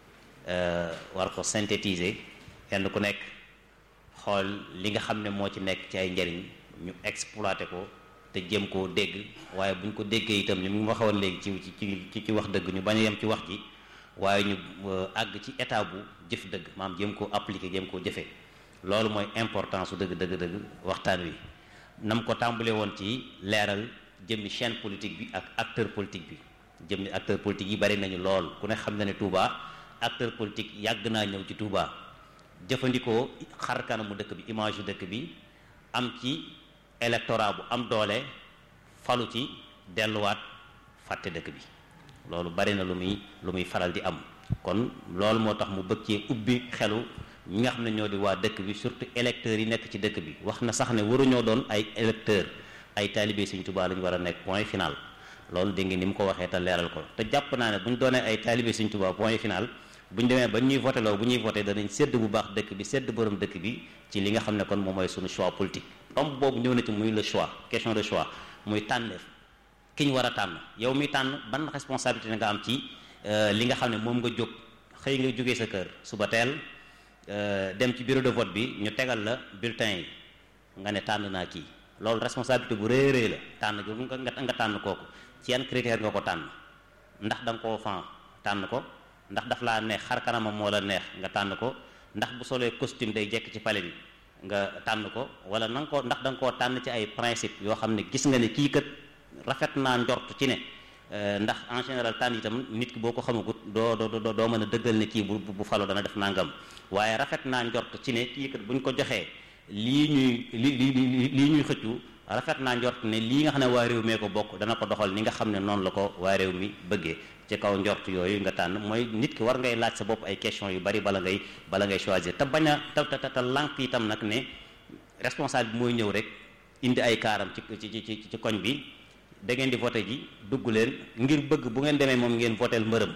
war ko synthétiser kenn ku nekk xool li nga xam ne moo ci nekk ci ay njëriñ ñu exploité ko te jëm koo dégg waaye bu ñu ko déggee itam ni mu waxoon léegi ci ci ci wax dëgg ñu bañ a yem ci wax ji waaye ñu àgg ci état bu jëf dëgg maam jëm koo appliquer jëm koo jëfee loolu mooy importance su dëgg dëgg dëgg waxtaan wi nam ko tàmbalee woon ci leeral jëmmi chaîne politique bi ak acteur politique bi jëmmi acteur politique yi bari nañu lool ku ne xam na ne Touba acteur politique yàgg naa ñëw ci Touba jëfandikoo xar kanamu dëkk bi image yu dëkk bi am ci électorat bu am doole falu ci delluwaat fàtte dëkk bi loolu bari na lu muy lu muy faral di am kon loolu moo tax mu bëgg cee ubbi xelu ñi nga xam ne ñoo di waa dëkk bi surtout électeurs yi nekk ci dëkk bi wax na sax ne waruñoo doon ay électeurs ay taalibe Sëriñ Tuubaa lañu war a nekk point final loolu dégg nga ni mu ko waxee te leeral ko te jàpp naa ne bu ñu doonee ay taalibe Sëriñ Tuubaa point final bu ñu demee ba ñuy voté loo bu ñuy voté danañ sédd bu baax dëkk bi sédd borom dëkk bi ci li nga xam ne kon moom mooy suñu choix politique tomb boobu ñëw na ci muy le choix question de choix muy tànneef ki ñu war a tànn yow mi tànn ban responsabilité nga am ci li nga xam ne moom nga jóg xëy nga jógee sa kër suba teel dem ci bureau de vote bi ñu tegal la bulletin yi nga ne tànn naa kii loolu responsabilité bu rëy rëy la tànn gi nga nga tànn kooku ci yan critère nga ko tànn ndax da nga koo fan tànn ko ndax daf laa neex xar kanamam moo la neex nga tànn ko ndax bu solee costume day jekk ci pale bi nga tànn ko wala na nga ko ndax da nga koo tànn ci ay principe yoo xam ne gis nga ne kii kat rafet naa njort ci ne ndax en général tànn itam nit ki boo ko xamagut doo doo doo mën a dëggal ne kii bu bu falo dana def nangam waaye rafet naa njort ci ne kii kat buñ ko joxee lii ñuy li li lii ñuy xëccu rafet naa njort ne lii nga xam ne waa réew mee ko bokk dana ko doxal ni nga xam ne noonu la ko waa réew mi bëggee ci kaw njort yooyu nga tànn mooy nit ki war ngay laaj sa bopp ay question yu bari bala ngay bala ngay choisir te bañ a te te te lànk itam nag ne responsable bi mooy ñëw rek indi ay kaaram ci ci ci ci koñ bi da ngeen di voté ji dugg leen ngir bëgg bu ngeen demee moom ngeen voteel mbërëm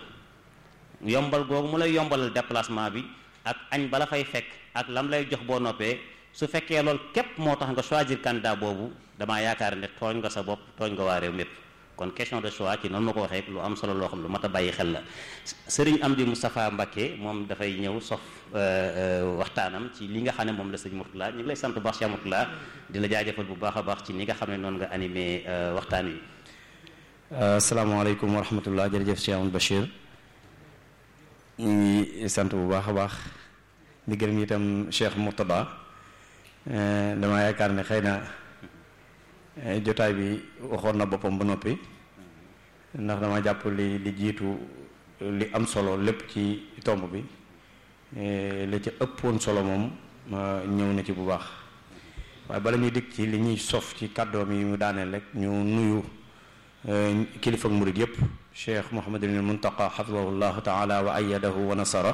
yombal googu mu lay yombalal déplacement bi ak añ bala fay fekk ak lam lay jox boo noppee su fekkee loolu képp moo tax nga choisir candidat boobu damaa yaakaar ne tooñ nga sa bopp tooñ nga waa réew mépp kon question de choix ci noonu ma ko waxee lu am solo loo xam lu mat a bàyyi xel la sëriñ Amdi Moustapha Mbacké moom dafay ñëw sof waxtaanam ci li nga xam ne moom la sëñ Mourtala ñu ngi lay sant bu baax Cheikh Mourtala di la jaajëfal bu baax a baax ci ni nga xam ne noonu nga animé waxtaan wi. asalaamaaleykum wa rahmatullah jërëjëf Cheikh Amadou Bachir ñu ngi sant bu baax a baax di gërëm itam Cheikh Mourtada dama yaakaar ne xëy na jotaay bi waxoon na boppam ba noppi ndax dama jàpp li li jiitu li am solo lépp ci tomb bi li ci ëppoon solo moom ñëw na ci bu baax waaye bala ñuy dikk ci li ñuy sof ci kàddoom yi mu daaneel rek ñu nuyu kilifa ak murid yépp cheikh Mouhamadul Muntaqa xafidahullahu taala wa ayadahu wa nasara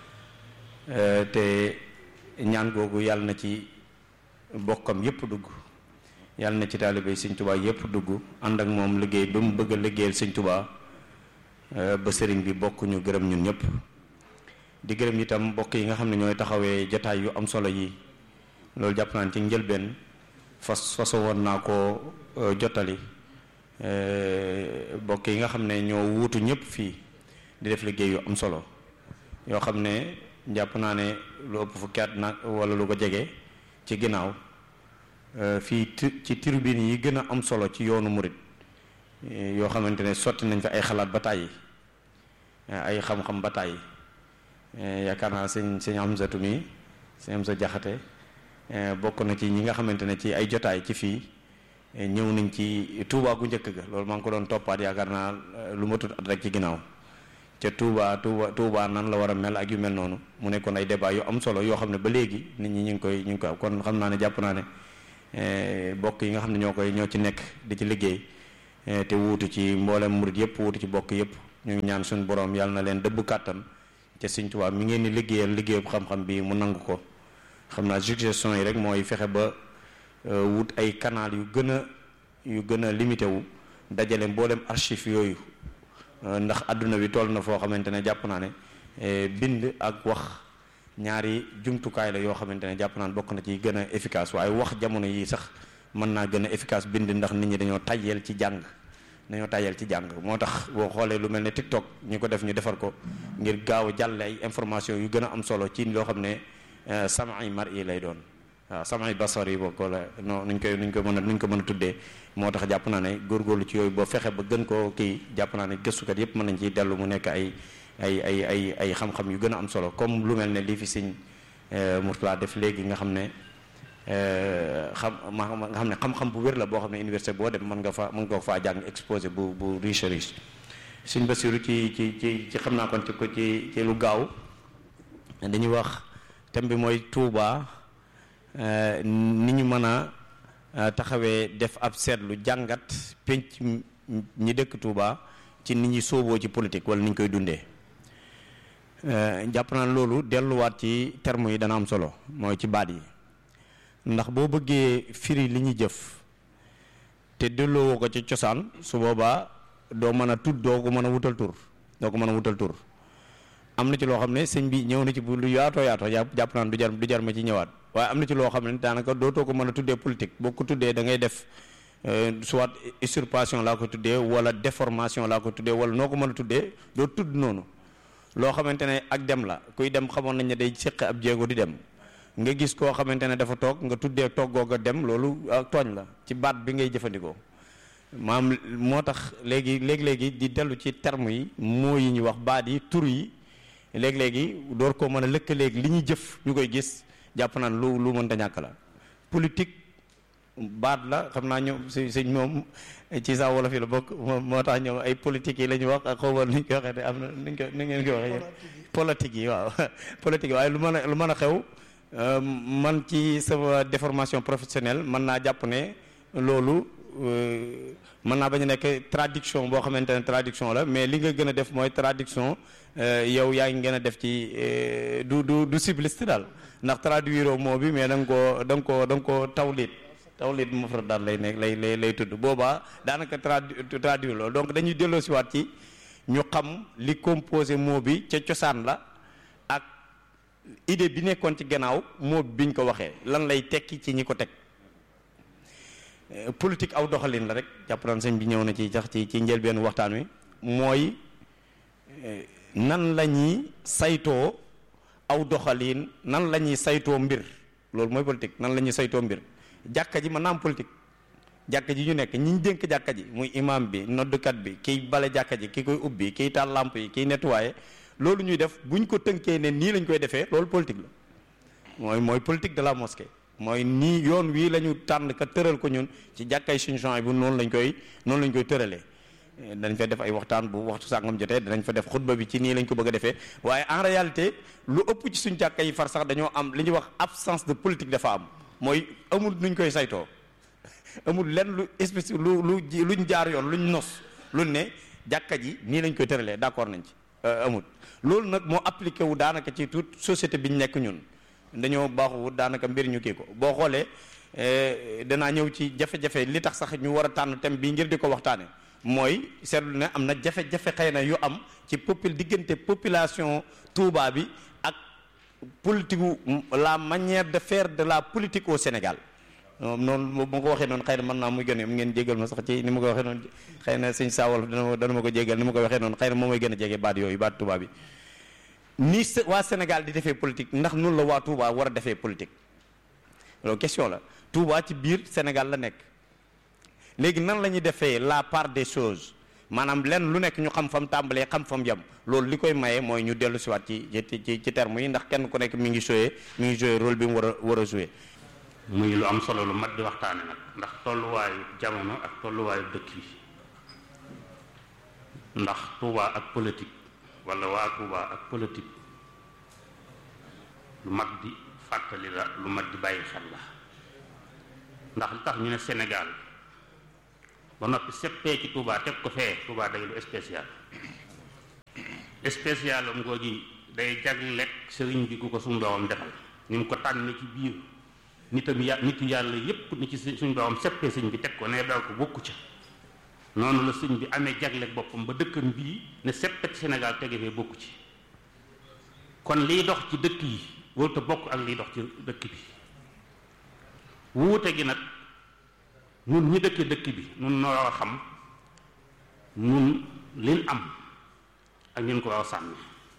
te ñaan googu yàlla na ci bokkam yépp dugg yàlla na ci taalibe sëñ tubaa yépp dugg ànd ak moom liggéey ba mu bëgg a liggéeyal sëñ tubaa ba sëriñ bi bokk ñu gërëm ñun ñëpp di gërëm itam mbokk yi nga xam ne ñooy taxawee jataay yu am solo yi loolu jàpp naa ci njëlbeen fas faso woon naa ko jottali mbokk yi nga xam ne ñoo wuutu ñëpp fii di def liggéey yu am solo yoo xam ne jàpp naa ne lu ëpp fukki at nag wala lu ko jege ci ginnaaw fii ci tribune yi gën a am solo ci yoonu murit yoo xamante ne sotti nañ fa ay xalaat ba tàyyi ay xam-xam ba tàyyi yaakaar naa sëñ sëñ Amsatu mi sëñ Amsa Jaxate bokk na ci ñi nga xamante ne ci ay jotaay ci fii ñëw nañ ci Touba gu njëkk ga loolu maa ngi ko doon toppaat yaakaar naa lu ma tut at rek ci ginnaaw ca Touba Touba Touba nan la war a mel ak yu mel noonu mu nekkoon ay débat yu am solo yoo xam ne ba léegi nit ñi ñu ngi koy ñu ngi koy kon xam naa ne jàpp naa ne bokk yi nga xam ne ñoo koy ñoo ci nekk di ci liggéey te wuutu ci mboolem murit yëpp wuutu ci bokk yëpp ñu ngi ñaan suñu borom yàlla na leen dëbb kàttan te Sëñ Tuubaa mi ngeen di liggéeyal liggéeyub xam-xam bi mu nangu ko xam naa suggestion yi rek mooy fexe ba wut ay canal yu gën a yu gën a limité wu dajale mboolem archive yooyu ndax àdduna bi toll na foo xamante ne jàpp naa ne bind ak wax ñaari jumtukaay la yoo xamante ne jàpp naa ne bokk na ci gën a efficace waaye wax jamono yi sax mën naa gën a efficace bind ndax nit ñi dañoo tayyeel ci jàng dañoo tayyeel ci jàng moo tax boo xoolee lu mel ne TikTok ñu ko def ñu defar ko ngir gaaw a jàlle ay information yu gën a am solo ci loo xam ne samay mar yi lay doon waaw samay basar yi bokk la non nuñ koy nuñ ko mën a nuñ ko mën a tuddee moo tax jàpp naa ne góorgóorlu ci yooyu boo fexe ba gën koo kii jàpp naa ne gëstukat yépp mën nañ ciy dellu mu nekk ay ay ay ay ay xam-xam yu gën a am solo comme lu mel ne lii fi sëñ Mourtala def léegi nga xam ne xam ma nga xam ne xam-xam bu wér la boo xam ne université boo dem mën nga fa mën nga faa jàng exposé bu bu riche riche sëñ Basiru ci ci ci ci xam naa kon ci ko ci ci lu gaaw dañuy wax thème bi mooy Touba ni ñu mën a taxawee def ab seetlu jàngat penc ñi dëkk Touba ci nit ñi sooboo ci politique wala ni ñu koy dundee jàpp naa loolu delluwaat ci terme yi dana am solo mooy ci baat yi ndax boo bëggee firi li ñuy jëf te delloo ko ci cosaan su boobaa doo mën a tudd doo ko mën a wutal tur doo ko mën a wutal tur am na ci loo xam ne sëñ bi ñëw na ci bu lu yaatoo yaatoo jàpp naan du jar du jar ma ci ñëwaat waaye am na ci loo xam ne daanaka dootoo ko mën a tuddee politique boo ko tuddee da ngay def soit usurpation laa ko tuddee wala déformation laa ko tuddee wala noo ko mën a tuddee doo tudd noonu loo xamante ne ak dem la kuy dem xamoon nañ ne day séq ab jéego di dem nga gis koo xamante ne dafa toog nga tuddee toggoo nga dem loolu ak tooñ la ci baat bi ngay jëfandikoo maam moo tax léegi léegi-léegi di dellu ci terme yi moo yi ñu wax baat yi tur yi léegi-léegi door koo mën a lëkkaleeg li ñuy jëf ñu koy gis jàpp naan lu lu mënta ñàkk la politique baat la xam naa ñoom si sëñ moom ci saa wolof yi la bokk moo tax ñoom ay politique yi la ñu wax ak xawma ni ñu ko waxee te am na ni ñu ko ni ngeen ko waxee politique yi waaw politique yi waaye lu mën a lu mën a xew man ci sama déformation professionnelle mën naa jàpp ne loolu mën naa bañ a nekk traduction boo xamante ne traduction la mais li nga gën a def mooy traduction yow yaa ngi gën a def ci du du du cibliste daal ndax traduire moo bi mais da nga koo da nga koo da nga koo tawlit tawlit mufrad daal lay nekk lay lay lay tudd boobaa daanaka tradu traduire loolu donc dañuy delloo si waat ci ñu xam li composé mot bi ca cosaan la ak idée bi nekkoon ci gannaaw mot biñ ko waxee lan lay tekki ci ñi ko teg politique aw doxalin la rek jàpp naan sëñ bi ñëw na ci sax ci ci njëlbeen waxtaan wi mooy nan la ñuy saytoo aw doxalin nan la ñuy saytoo mbir loolu mooy politique nan la ñuy saytoo mbir jàkka ji mën naa am politique jàkka ji ñu nekk ñi ñu dénk jàkka ji muy imam bi noddkat bi kiy bale jàkka ji ki koy ubbi kiy taal lamp yi kiy nettoyé loolu ñuy def buñ ko tënkee ne nii lañ koy defee loolu politique la mooy mooy politique de la mosquée mooy nii yoon wii la ñu tànn ka tëral ko ñun ci jàkkay suñu champs bu noonu lañ koy noonu lañ koy tëralee dañ fa def ay waxtaan bu waxtu sàngam jotee danañ fa def xutba bi ci nii lañ ko bëgg a defee waaye en réalité lu ëpp ci suñ jàkka yi far sax dañoo am li ñuy wax absence de politique dafa am mooy amul nuñ koy saytoo amul lenn lu espèce lu lu luñ jaar yoon luñ nos luñ ne jàkka ji nii lañ koy tëralee d'accord nañ ci amul loolu nag moo appliqué wu daanaka ci toute société bi ñu nekk ñun dañoo baaxu daanaka mbir ñu kii ko boo xoolee danaa ñëw ci jafe-jafe li tax sax ñu war a tànn thème bii ngir di ko waxtaane mooy seetlu ne am na jafe-jafe xëy na yu am ci popul diggante population Touba bi ak politique la manière de faire de la politique au Sénégal noonu ma ko waxee noonu xëy na mën naa muy gën a ngeen jégal ma sax ci ni ma ko waxee noonu xëy na sëñ Sawal dana dana ma ko jégal ni ma ko waxee noonu xëy na moom mooy gën a jege baat yooyu baat Touba bi ni waa Sénégal di defee politique ndax noonu la waa Touba war a defee politique loolu question la Touba ci biir Sénégal la nekk léegi nan la ñuy defee la part des choses maanaam lenn lu nekk ñu xam fam tàmbalee xam fam yam loolu li koy maye mooy ñu dellu siwaat ci ci ci terme yi ndax kenn ku nekk mi ngi joué mi ngi joué rôle bi mu war a war a joué muy lu am solo lu mat di waxtaane nag ndax tolluwaayu jamono ak tolluwaayu dëkk yi ndax Touba ak politique wala waa Touba ak politique lu mat di fàttali la lu mat di bàyyi xel la ndax li tax ñu ne Sénégal ba noppi seppee ci Touba teg ko fee Touba day lu spécial spécial am googi day jagleel sëriñ bi ku ko suñu doomam defal ni mu ko tànn ci biir nitam ya nitu yàlla yépp ni ci suñu doomam seppee sëñ bi teg ko ne daal ko bokku ca noonu la sëñ bi amee jagleel boppam ba dëkkam bii ne seppet Sénégal tege fee bokku ci kon liy dox ci dëkk yi warut a bokk ak liy dox ci dëkk bi wuute gi nag nun ñi dëkke dëkk bi nun noo war a xam nun liñ am ak ñun ko war a sànni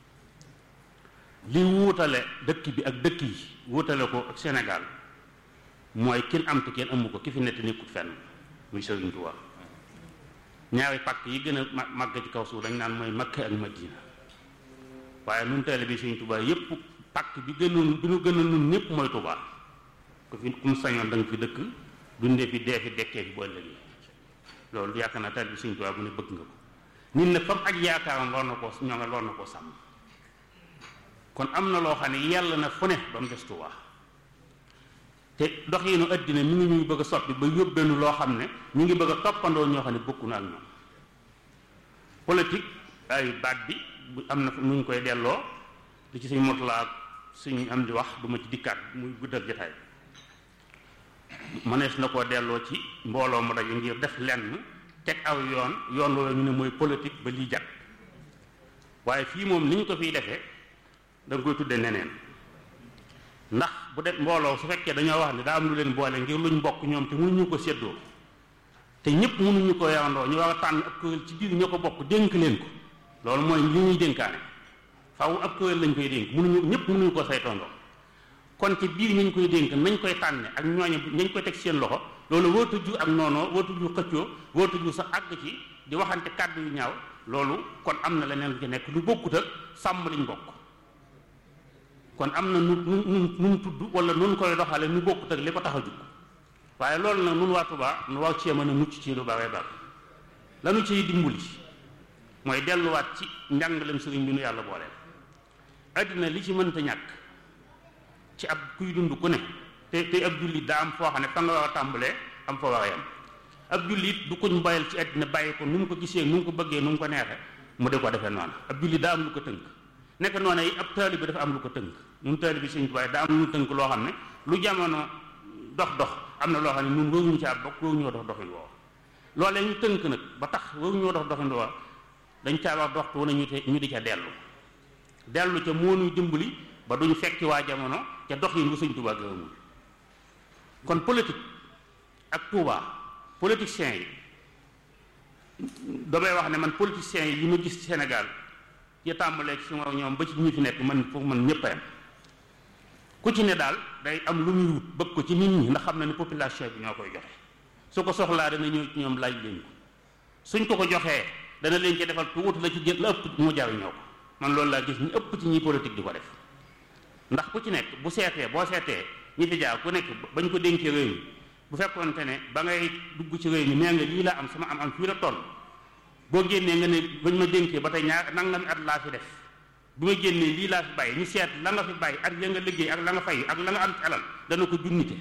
li wuutale dëkk bi ak dëkk yi wuutale ko ak Sénégal mooy kin am te kenn amu ko ki fi nett nekkut fenn muy Sëriñ Tuubaa ñaari pàkk yi gën a màgg ci kaw suuf dañ naan mooy Makka ak Madina waaye nun teel bi Sëriñ Tuubaa yépp pàkk bi gënoon bi nu gën a nun ñépp mooy Tuubaa ku fi ku mu sañoon da nga fi dëkk dundee fi dee fi dekkee fi bu ëllëgee loolu yaakaar naa teel bi Sëriñ Tuubaa bu ne bëgg nga ko nit nag fam ak yaakaaram war na koo ñoo nga war na koo sàmm kon am na loo xam ne yàlla na fu ne ba mu des Tuubaa te doxiinu àddina mi ngi ñuy bëgg a soppi ba yóbbeenu loo xam ne ñu ngi bëgg a toppandoo ñoo xam ne bokku na ak ñoom politique ay baat bi bu am na nu ñu koy delloo li ci suñ motulaa ak suñ am di wax du ma ci dikkaat muy guddal jotaay mënees na koo delloo ci mbooloo mu daje ngir def lenn teg aw yoon yoon woowu ñu ne mooy politique ba lii jat waaye fii moom ni ñu ko fiy defee da nga koy tudde neneen ndax bu def mbooloo su fekkee dañoo wax ne daa am lu leen boole ngir luñ bokk ñoom te mënuñu ko séddoo te ñëpp mënuñu ko yawandoo ñu war a tànn ab kuréel ci biir ñoo ko bokk dénk leen ko loolu mooy li ñuy dénkaane faaw ab kuréel lañ koy dénk mënuñu ñëpp mënuñu ko saytondoo kon ci biir ñu koy dénk nañ koy tànne ak ñooñu nañ koy teg seen loxo loolu wootu ju ak noonoo wootu ju xëccoo wootu ju sa àgg ci di waxante kàddu yu ñaaw loolu kon am na leneen lu ci nekk lu bokkut ak sàmm liñ bokk kon am na nu nu nu nu tudd wala nun koy doxale nu bokkut ak li ko tax a jug waaye loolu nag nun waa Tuubaa nu war cee mën a mucc ci lu bare bare lanu ciy dimbali mooy delluwaat ci njàngalem sëriñ bi nu yàlla booleel àddina li ci mënta ñàkk ci ab kuy dund ku ne te te ab jullit daa am foo xam ne fa nga war a tàmbalee am fa war a yam ab jullit du kuñ boyal ci àddina bàyyi ko nu mu ko gisee nu mu ko bëggee nu mu ko neexee mu de ko defee noonu ab jullit daa am lu ko tënk nekk noonu yi ab taalibe bi dafa am lu ko tënk ñun taalibe bi Sëriñ Tuubaa daa am lu tënk loo xam ne lu jamono dox dox am na loo xam ne ñun waruñu caa bokk waruñoo dox doxin woo loolee ñu tënk nag ba tax waruñoo dox doxin woo dañ caa wax doxtu wu ne ñu te ñu di ca dellu dellu ca moo ñuy dimbali ba duñ fekki waa jamono ca dox yi ngu Sëriñ Tuubaa gërëmul kon politique ak Tuubaa politiciens yi damay wax ne man politiciens yi yi ma gis ci Sénégal ya tàmbalee ci suma ñoom ba ci ñi fi nekk man foofu man ñëpp a yam ku ci ne daal day am lu muy wut bëgg ko ci nit ñi ndax xam na ne population bi ñoo koy joxe su ko soxlaa dana ñëw ci ñoom laaj leen ko suñ ko ko joxee dana leen ci defal tuuti la ci jël la ëpp mu jariñoo ko man loolu laa gis ñu ëpp ci ñi politique di ko def ndax ku ci nekk bu seetee boo seetee ñi fi jaar ku nekk bañ ko dénkee réew mi bu fekkoonte ne ba ngay dugg ci réew mi nee nga lii laa am sama am am fii la toll boo génnee nga ne bañ ma dénkee ba tey ñaar nangami at laa fi def bu ma génnee lii laa fi bàyyi ñu seet la nga fi bàyyi ak ya nga liggéey ak la nga fay ak la nga am ci alal dana ko junnite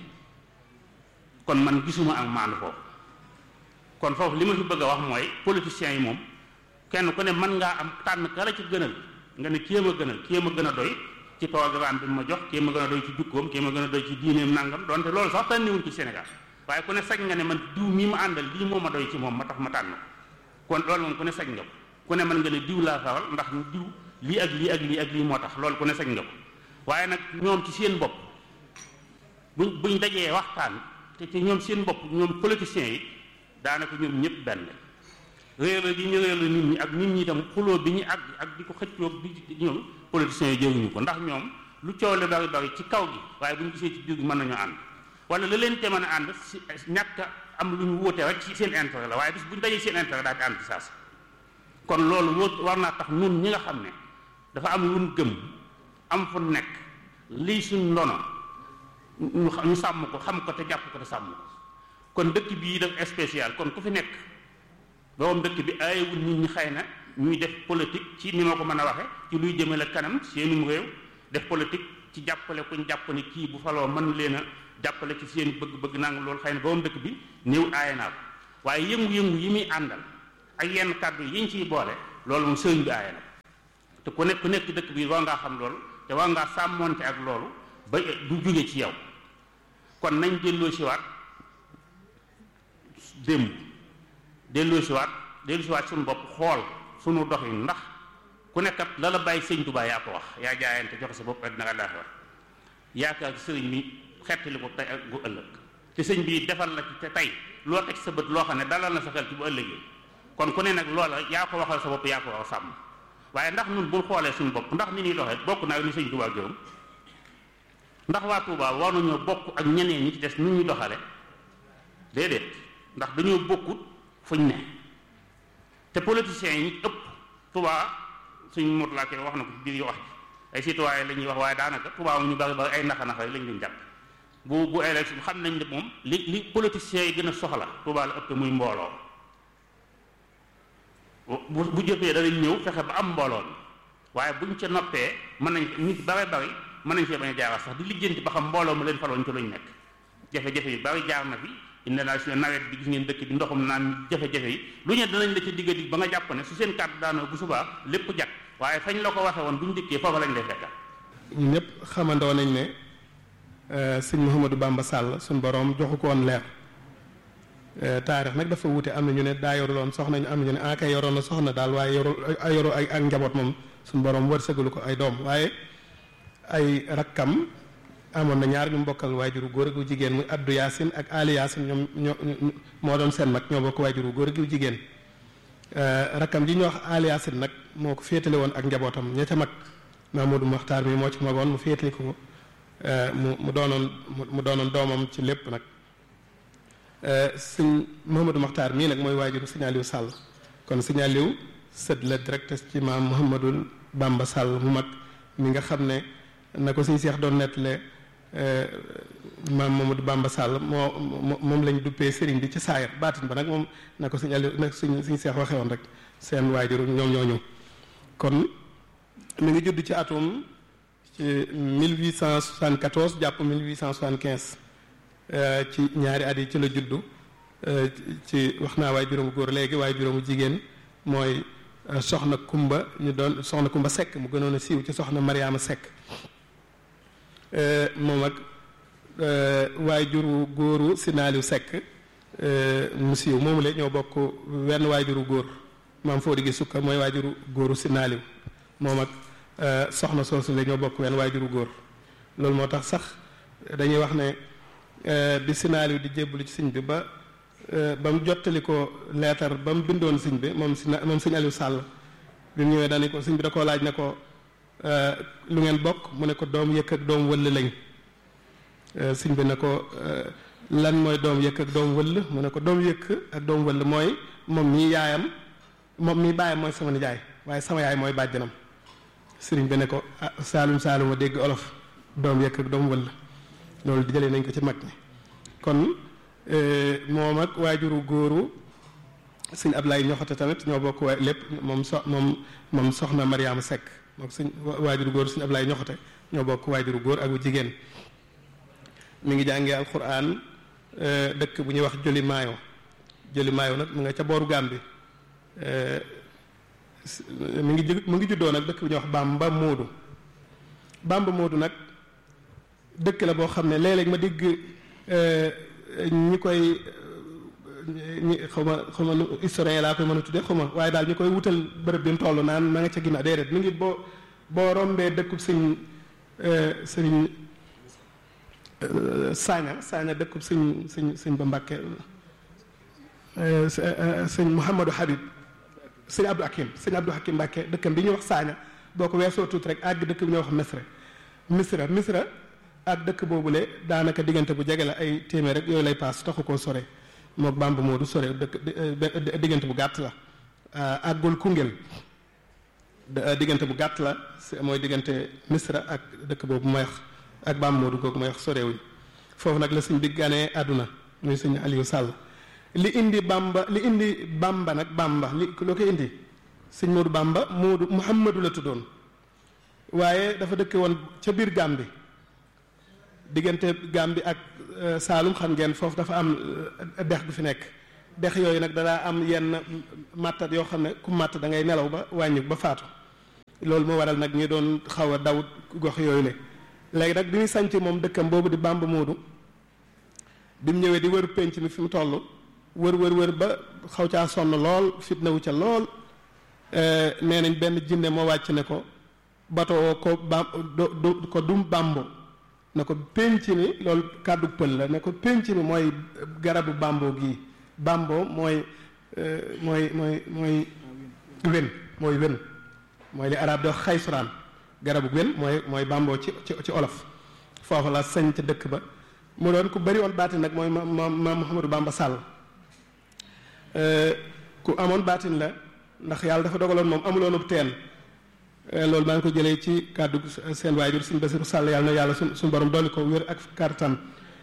kon man gisuma ak maandu foofu kon foofu li ma fi bëgg a wax mooy politiciens yi moom kenn ku ne mën ngaa am tànn ka la ci gënal nga ne kii ma gënal kii ma gën a doy ci programme bi ma jox kii ma gën a doy ci jukkoom kii ma gën a doy ci diineem nangam donte loolu sax tànniwuñ ci Sénégal waaye ku ne sañ nga ne man diw mii ma àndal lii moo ma doy ci moom ma tax ma tànn ko kon loolu moom ku ne sañ nga ko ku ne mën nga ne diw laa faral ndax diw lii ak lii ak lii ak lii moo tax loolu ku ne sañ nga ko waaye nag ñoom ci seen bopp buñ buñ dajee waxtaan te ci ñoom seen bopp ñoom politiciens yi daanaka ñoom ñëpp benn réer gi ñu réer nit ñi ak nit ñi itam xuloo bi ñu àgg ak di ko xëccoo bi ñoom politiciens yi jëruñu ko ndax ñoom lu coow la bari bari ci kaw gi waaye bu ñu gisee ci biir gi mën nañoo ànd wala la leen te mën a ànd si ñàkk am lu ñu wóote rek ci seen intérêt la waaye bis bu ñu dajee seen intérêt daal di ànd ci saas kon loolu woo war naa tax nun ñi nga xam ne dafa am lu ñu gëm am fu nekk lii suñ ndono ñu sàmm ko xam ko te jàpp ko te sàmm ko kon dëkk bii def spécial kon ku fi nekk borom dëkk bi aayewul nit ñi xëy na ñuy def politique ci ni ma ko mën a waxe ci luy jëmale kanam seenum réew def politique ci jàppale kuñ jàpp ne kii bu faloo mën leen a jàppale ci seen bëgg-bëgg nang loolu xëy na borom dëkk bi néew aaye naa ko waaye yëngu-yëngu yi muy àndal ak yenn kàddu yiñ ciy boole loolu moom sëriñ bi aaye na te ku nekk ku nekk dëkk bi war ngaa xam loolu te war ngaa sàmmoonte ak loolu ba du jóge ci yow kon nañ delloo si waat démb delloo si waat delloo si waat suñu bopp xool suñu doxin ndax ku nekkat la la bàyyi sëñ Tuubaa yaa ko wax yaa jaayante joxe sa bopp àddina ak àllaaxira yaakaar sëriñ bi xettali ko tey ak bu ëllëg te sëñ bi defal la ci te tey loo teg sa bët loo xam ne dalal na sa xel ci bu ëllëgee kon ku ne nag loola yaa ko waxal sa bopp yaa ko wax sàmm waaye ndax ñun bul xoolee suñu bopp ndax ni ñuy doxee bokk naa ni sëñ Tuubaa gërëm ndax waa Tuubaa war nañoo bokk ak ñeneen ñi ci des nu ñuy doxale déedéet ndax dañoo bokkut fuñ ne te politiciens yi ëpp Tuubaa suñ mot laa koy wax na ko ci biir wax ay citoyen la ñuy wax waaye daanaka Tuubaa mu ñu bari bari ay naxa naxa lañ leen jàpp bu bu élection xam nañ ne moom li li politiciens yi gën a soxla Tuubaa la ëpp muy mbooloo bu bu jëfee danañ ñëw fexe ba am mbooloo mi waaye buñ ca noppee mën nañ nit bare bari mën nañ fee bañ a jaaral sax di lijjanti ba xam mbooloo mu leen faloon ci luñ nekk jafe-jafe yi bari jaar na fi indi naa si nawet bi gis ngeen dëkk bi ndoxum naan jafe-jafe yi lu ñu danañ la ca digga dig ba nga jàpp ne su seen kàddu daanoo bu subaa lépp jag waaye fañ la ko waxe woon buñ dikkee foofa lañ lay fekka ñun ñëpp xamandoo nañ ne sëñ Mouhamadou Bamba Sall suñ borom joxu ko woon leer taarix nag dafa wute am na ñu ne daa yoruloon soxna ñu am na ñu ne ah kay yoroon na soxna daal waaye yoru yoru ay ak njaboot moom suñ borom wërsëgalu ko ay doom waaye ay rakkam amoon na ñaar ñu mbokkal waajuru góor ak jigéen muy addu yaasin ak ali yaasin ñoom ñoo moo doon seen mag ñoo bokk waajuru góor ak jigéen rakkam ji ñu wax ali yaasin nag moo ko féetale woon ak njabootam ña ca mag Mamadou Mokhtar mi moo ci magoon mu féetali ko mu mu doonoon mu doonoon doomam ci lépp nag sëñ Mouhamadou Mokhtar mii nag mooy waajuru sëñ Aliou Sall kon sëñ Aliou sët la direct ci maam Mouhamadou Bamba Sall mu mag mi nga xam ne na ko suñ seex doon nettale maam Mamadou Bamba Sall moo moom lañ duppee sëriñ bi ci saayir baatin ba nag moom na ko suñ Aliou nag suñ suñ seex waxee woon rek seen waajur ñoom ñoo ñëw kon mi ngi judd ci atum ci 1874 jàpp 1875 ci ñaari at yi ci la juddu ci wax naa waaye juróomu góor léegi waaye juróomu jigéen mooy soxna Kumba ñu doon soxna Kumba Sekk mu gënoon a siiw ci soxna Mariama Sekk moom ak waajuru góoru Sinaaliw Sekk mu siiw moomu la ñoo bokk wenn waajuru góor maam foo di gi sukka mooy waajuru góoru Sinaaliw moom ak soxna soosu la ñoo bokk wenn waajuru góor loolu moo tax sax dañuy wax ne bi Sinaaliw di jébbalu ci sëñ bi ba ba mu jottali ko leetar ba mu bindoon sëñ bi moom si moom sëñ Aliou Sall bi mu ñëwee dañu ko sëñ bi da koo laaj ne ko lu ngeen bokk mu ne ko doom yëkk ak doom wëll lañ sëñ bi ne ko lan mooy doom yëkk ak doom wëll mu ne ko doom yëkk ak doom wëll mooy moom mii yaayam moom mii baayam mooy sama nijaay waaye sama yaay mooy bàjjanam sëriñ bi ne ko ah saalum saalum a dégg olof doom yëkk ak doom wëll loolu di jëlee nañ ko ci mag ñi kon moom ak waajuru góoru sëñ Ablaye ñoxote tamit ñoo bokk waay lépp moom so moom moom soxna Mariama Seck moom sëñ waajuru góor sëñ Ablaye ñoxote ñoo bokk waajuru góor ak bu jigéen mi ngi jàngee alquran dëkk bu ñuy wax Joli Maayo Joli Maayo nag mu nga ca booru Gàmbi mi ngi mu ngi juddoo nag dëkk bu ñuy wax Bamba Moodu Bamba Moodu nag dëkk la boo xam ne léeg-léeg ma dégg ñi koy ñi xaw ma xaw ma historien laa koy mën a tuddee xaw ma waaye daal ñu koy wutal bërëb bi mu toll naan ma nga ca ginnaaw déedéet mi ngi boo boo rombee dëkkub sëñ sëñ Saaña Saaña dëkkub sëñ sëñ sëñ ba Mbàkke sëñ Mouhamadou Habib sëñ Abdou Hakim sëñ Abdou Hakim Mbàkke dëkkam bi ñuy wax Saaña boo ko weesoo tuuti rek àgg dëkk bi ñuy wax Misra Misra Misra ak dëkk boobule daanaka diggante bu jege la ay téeméer rek yooyu lay paas taxu koo sore mook Bamba Moodu sore dëkk diggante bu gàtt la àggul Koungheul diggante bu gàtt la mooy diggante Misra ak dëkk boobu mooy wax ak Bamba Moodu googu mooy wax sorewuñ foofu nag la sëñ bi ganee àdduna muy sëñ Aliou Sall li indi Bamba li indi Bamba nag Bamba li loo koy indi sëñ Moodu Bamba Moodu Muhammadu la tuddoon waaye dafa dëkke woon ca biir Gàmbi diggante Gàmbi ak Saalum xam ngeen foofu dafa am dex gu fi nekk dex yooyu nag danaa am yenn màttat yoo xam ne ku màtt da ngay nelaw ba wàññi ba faatu loolu moo waral nag ñi doon xaw a daw gox yooyu le léegi nag bi ñu sanc moom dëkkam boobu di Bamba Moodu bi mu ñëwee di wër penc mi fi mu toll wër wër wër ba xaw caa sonn lool fitna wu ca lool nee nañ benn jinne moo wàcc ne ko bato ko bam do ko dum bambo ne ko penc mi loolu kàddu pël la ne ko penc mi mooy garabu bambo gii bambo mooy mooy mooy mooy wen mooy wen mooy li arab di wax xaysuraan garabu wen mooy mooy bambo ci ci ci olof foofu la sañ ca dëkk ba mu doon ku bari woon baatin nag mooy ma ma ma Mouhamadou Bamba Sall ku amoon baatin la ndax yàlla dafa dogaloon moom amuloonub teen loolu maa ngi ko jëlee ci kàddu seen waajur suñ Basiru Sàll yàlla na yàlla suñ suñ borom dolli ko wér ak kartan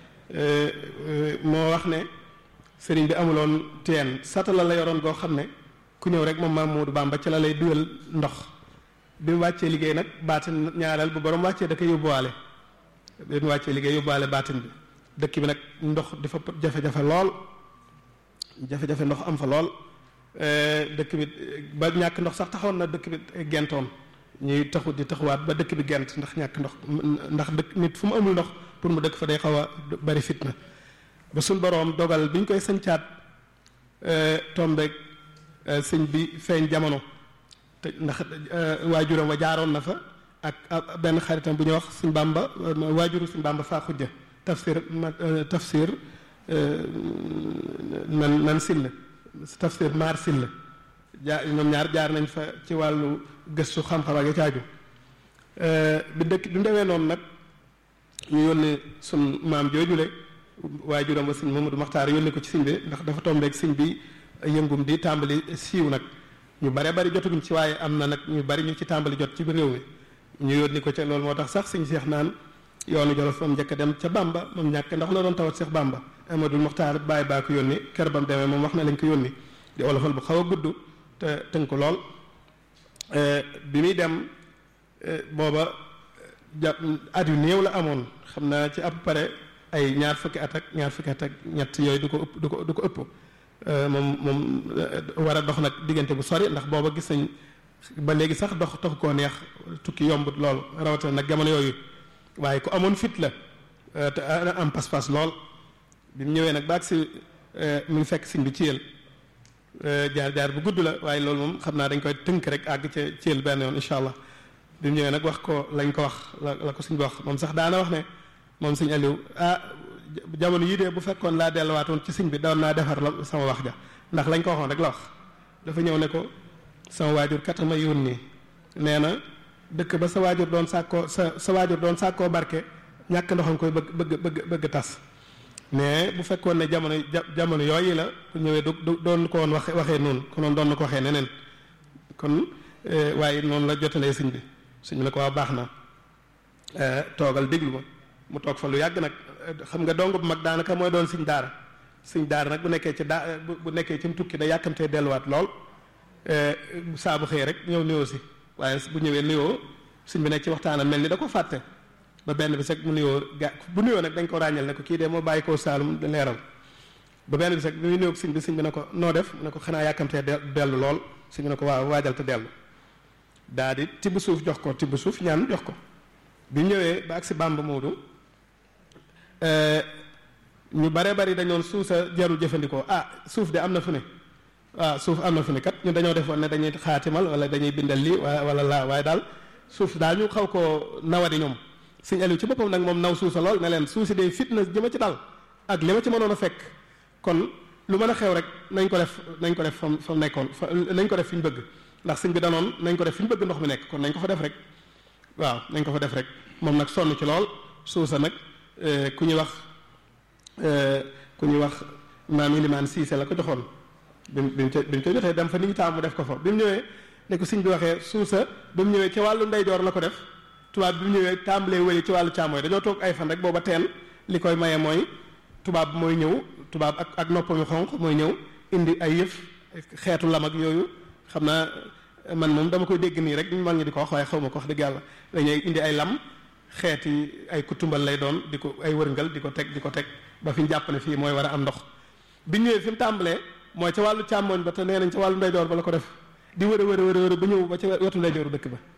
moo wax ne sëriñ bi amuloon teen satala la yoroon goo xam ne ku ñëw rek moom Mamadou Bamba ci la lay dugal ndox bi mu wàccee liggéey nag baatin ñaareel bu borom wàccee da koy yóbbuwaale bi mu wàccee liggéey yóbbuwaale baatin bi dëkk bi nag ndox dafa jafe-jafe lool jafe-jafe ndox am fa lool dëkk bi ba ñàkk ndox sax taxoon na dëkk bi gentoon ñuy taxu di taxawaat ba dëkk bi gent ndax ñàkk ndox ndax dëkk nit fu mu amul ndox pour mu dëkk fa day xaw a bari fitna ba suñ boroom dogal bi ñu koy sëncaat tombeeg sëñ bi feeñ jamono te ndax waajuram wa jaaroon na fa ak benn xaritam bu ñuy wax suñ bàmba waajuru suñ bàmba faa xujja tafsir tafsir nan nan sill tafsir maar sill jaar ñoom ñaar jaar nañ fa ci wàllu gëstu xam-xam ak caaju bi dëkk bi mu demee noonu nag ñu yónni sun maam joojule waajuram ba sëñ Mamadou Maxtaar yónni ko ci sëñ bi ndax dafa tombeeg sëñ bi yëngum di tàmbali siiw nag ñu bare bari jotaguñ ci waaye am na nag ñu bari ñu ci tàmbali jot ci biir réew mi ñu yónni ko ca loolu moo tax sax sëñ Seex naan yoonu Jolof moom njëkk a dem ca Bamba moom ñàkk ndax la doon tawat Seex Bamba Amadou Mokhtar bàyyi baa ko yónni kër ba mu demee moom wax na lañ ko yónni di olofal bu xaw a gudd te tënk lool bi muy dem booba ja at yu néew la amoon xam naa ci à peu près ay ñaar fukki at ak ñaar fukki at ak ñett yooyu du ko ëpp du ko du ko ëpp moom moom war a dox nag diggante bu sori ndax booba gis nañ ba léegi sax dox taxu koo neex tukki yombut lool rawatina nag jamono yooyu waaye ku amoon fit la te am pas-pas lool bi mu ñëwee nag baag si mu ngi fekk siñ bi ci yël jaar jaar bu gudd la waaye loolu moom xam naa dañ koy tënk rek àgg ca ci yël benn yoon incha allah bi mu ñëwee nag wax ko lañ ko wax la la ko suñ bi wax moom sax daana wax ne moom suñ Aliou ah jamono yii de bu fekkoon laa delluwaatoon ci siñ bi doon naa defar la sama wax ja ndax lañ ko waxoon rek la wax dafa ñëw ne ko sama waajur kat ma yónni nee na dëkk ba sa waajur doon sàkkoo sa sa waajur doon sàkkoo barke ñàkk ndoxam koy bëgg bëgg bëgg bëgg tas mais bu fekkoon ne jamono jamono yooyu la bu ñëwee du doon ko woon waxe waxee noonu konoon doon na ko waxee neneen kon waaye noonu la jotalee sëñ bi sëñ bi ne ko waa baax na toogal déglu ma mu toog fa lu yàgg nag xam nga dong bu mag daanaka mooy doon sëñ daara sëñ daara nag bu nekkee ci daa bu nekkee ci mu tukki da yàkkamtee delluwaat lool saa bu xëy rek ñëw nuyoo si waaye bu ñëwee nuyoo sëñ bi nekk ci waxtaanam mel ni da ko fàtte ba benn bi sax mu nuyoo ga bu nuyoo nag dañ ko ràññal ne ko kii de moo bàyyi koo Saalum leeral ba benn bi sax bi muy nuyoo sëñ bi sëñ bi ne ko noo def mu ne ko xanaa yàkkamtee dellu lool sëñ bi ne ko waaw waajal te dellu daa di tibb suuf jox ko tibb suuf ñaan jox ko bi ñëwee ba ak si Bàmba Moodu ñu bare bari dañoon suuf sa jarul jëfandikoo ah suuf de am na fu ne waaw suuf am na fu ne kat ñu dañoo defoon ne dañuy xaatimal wala dañuy bindal lii wala laa waaye daal suuf daal ñu xaw koo nawadi ñoom sëñ Aliou ci boppam nag moom naw suuf sa lool ne leen suuf si day fitna ji ma ci dal ak li ma ci mënoon a fekk kon lu mën a xew rek nañ ko def nañ ko def fam fa mu nekkoon fa nañ ko def fi ñu bëgg ndax sëñ bi danoon nañ ko def fi ñu bëgg ndox mi nekk kon nañ ko fa def rek waaw nañ ko fa def rek moom nag sonn ci lool suuf sa nag ku ñuy wax ku ñuy wax maam Ilimaan Siise la ko joxoon bi mu bi mu bi mu ko jotee dem fa ni ñu taam mu def ko fa bi mu ñëwee ne ko sëñ bi waxee suuf sa bi mu ñëwee ci wàllu ndeyjoor la ko def tubaab bi mu ñëwee tàmbalee wëli ci wàllu càmmooy dañoo toog ay fan rek booba teen li koy maye mooy tubaab mooy ñëw tubaab ak ak noppam yu xonq mooy ñëw indi ay yëf xeetu lam ak yooyu xam naa man moom dama koy dégg nii rek ñu mag ñi di ko wax waaye xaw ma ko wax dëgg yàlla dañuy indi ay lam xeeti ay kutumbal lay doon di ko ay wërngal di ko teg di ko teg ba fi ñu jàpp ne fii mooy war a am ndox bi ñëwee fi mu tàmbalee mooy ca wàllu càmmooñ ba te nee nañ ca wàllu ndeyjoor ba la ko def di wër a wër a wër ba ñëw ba ca wetu ndeyjooru dëkk ba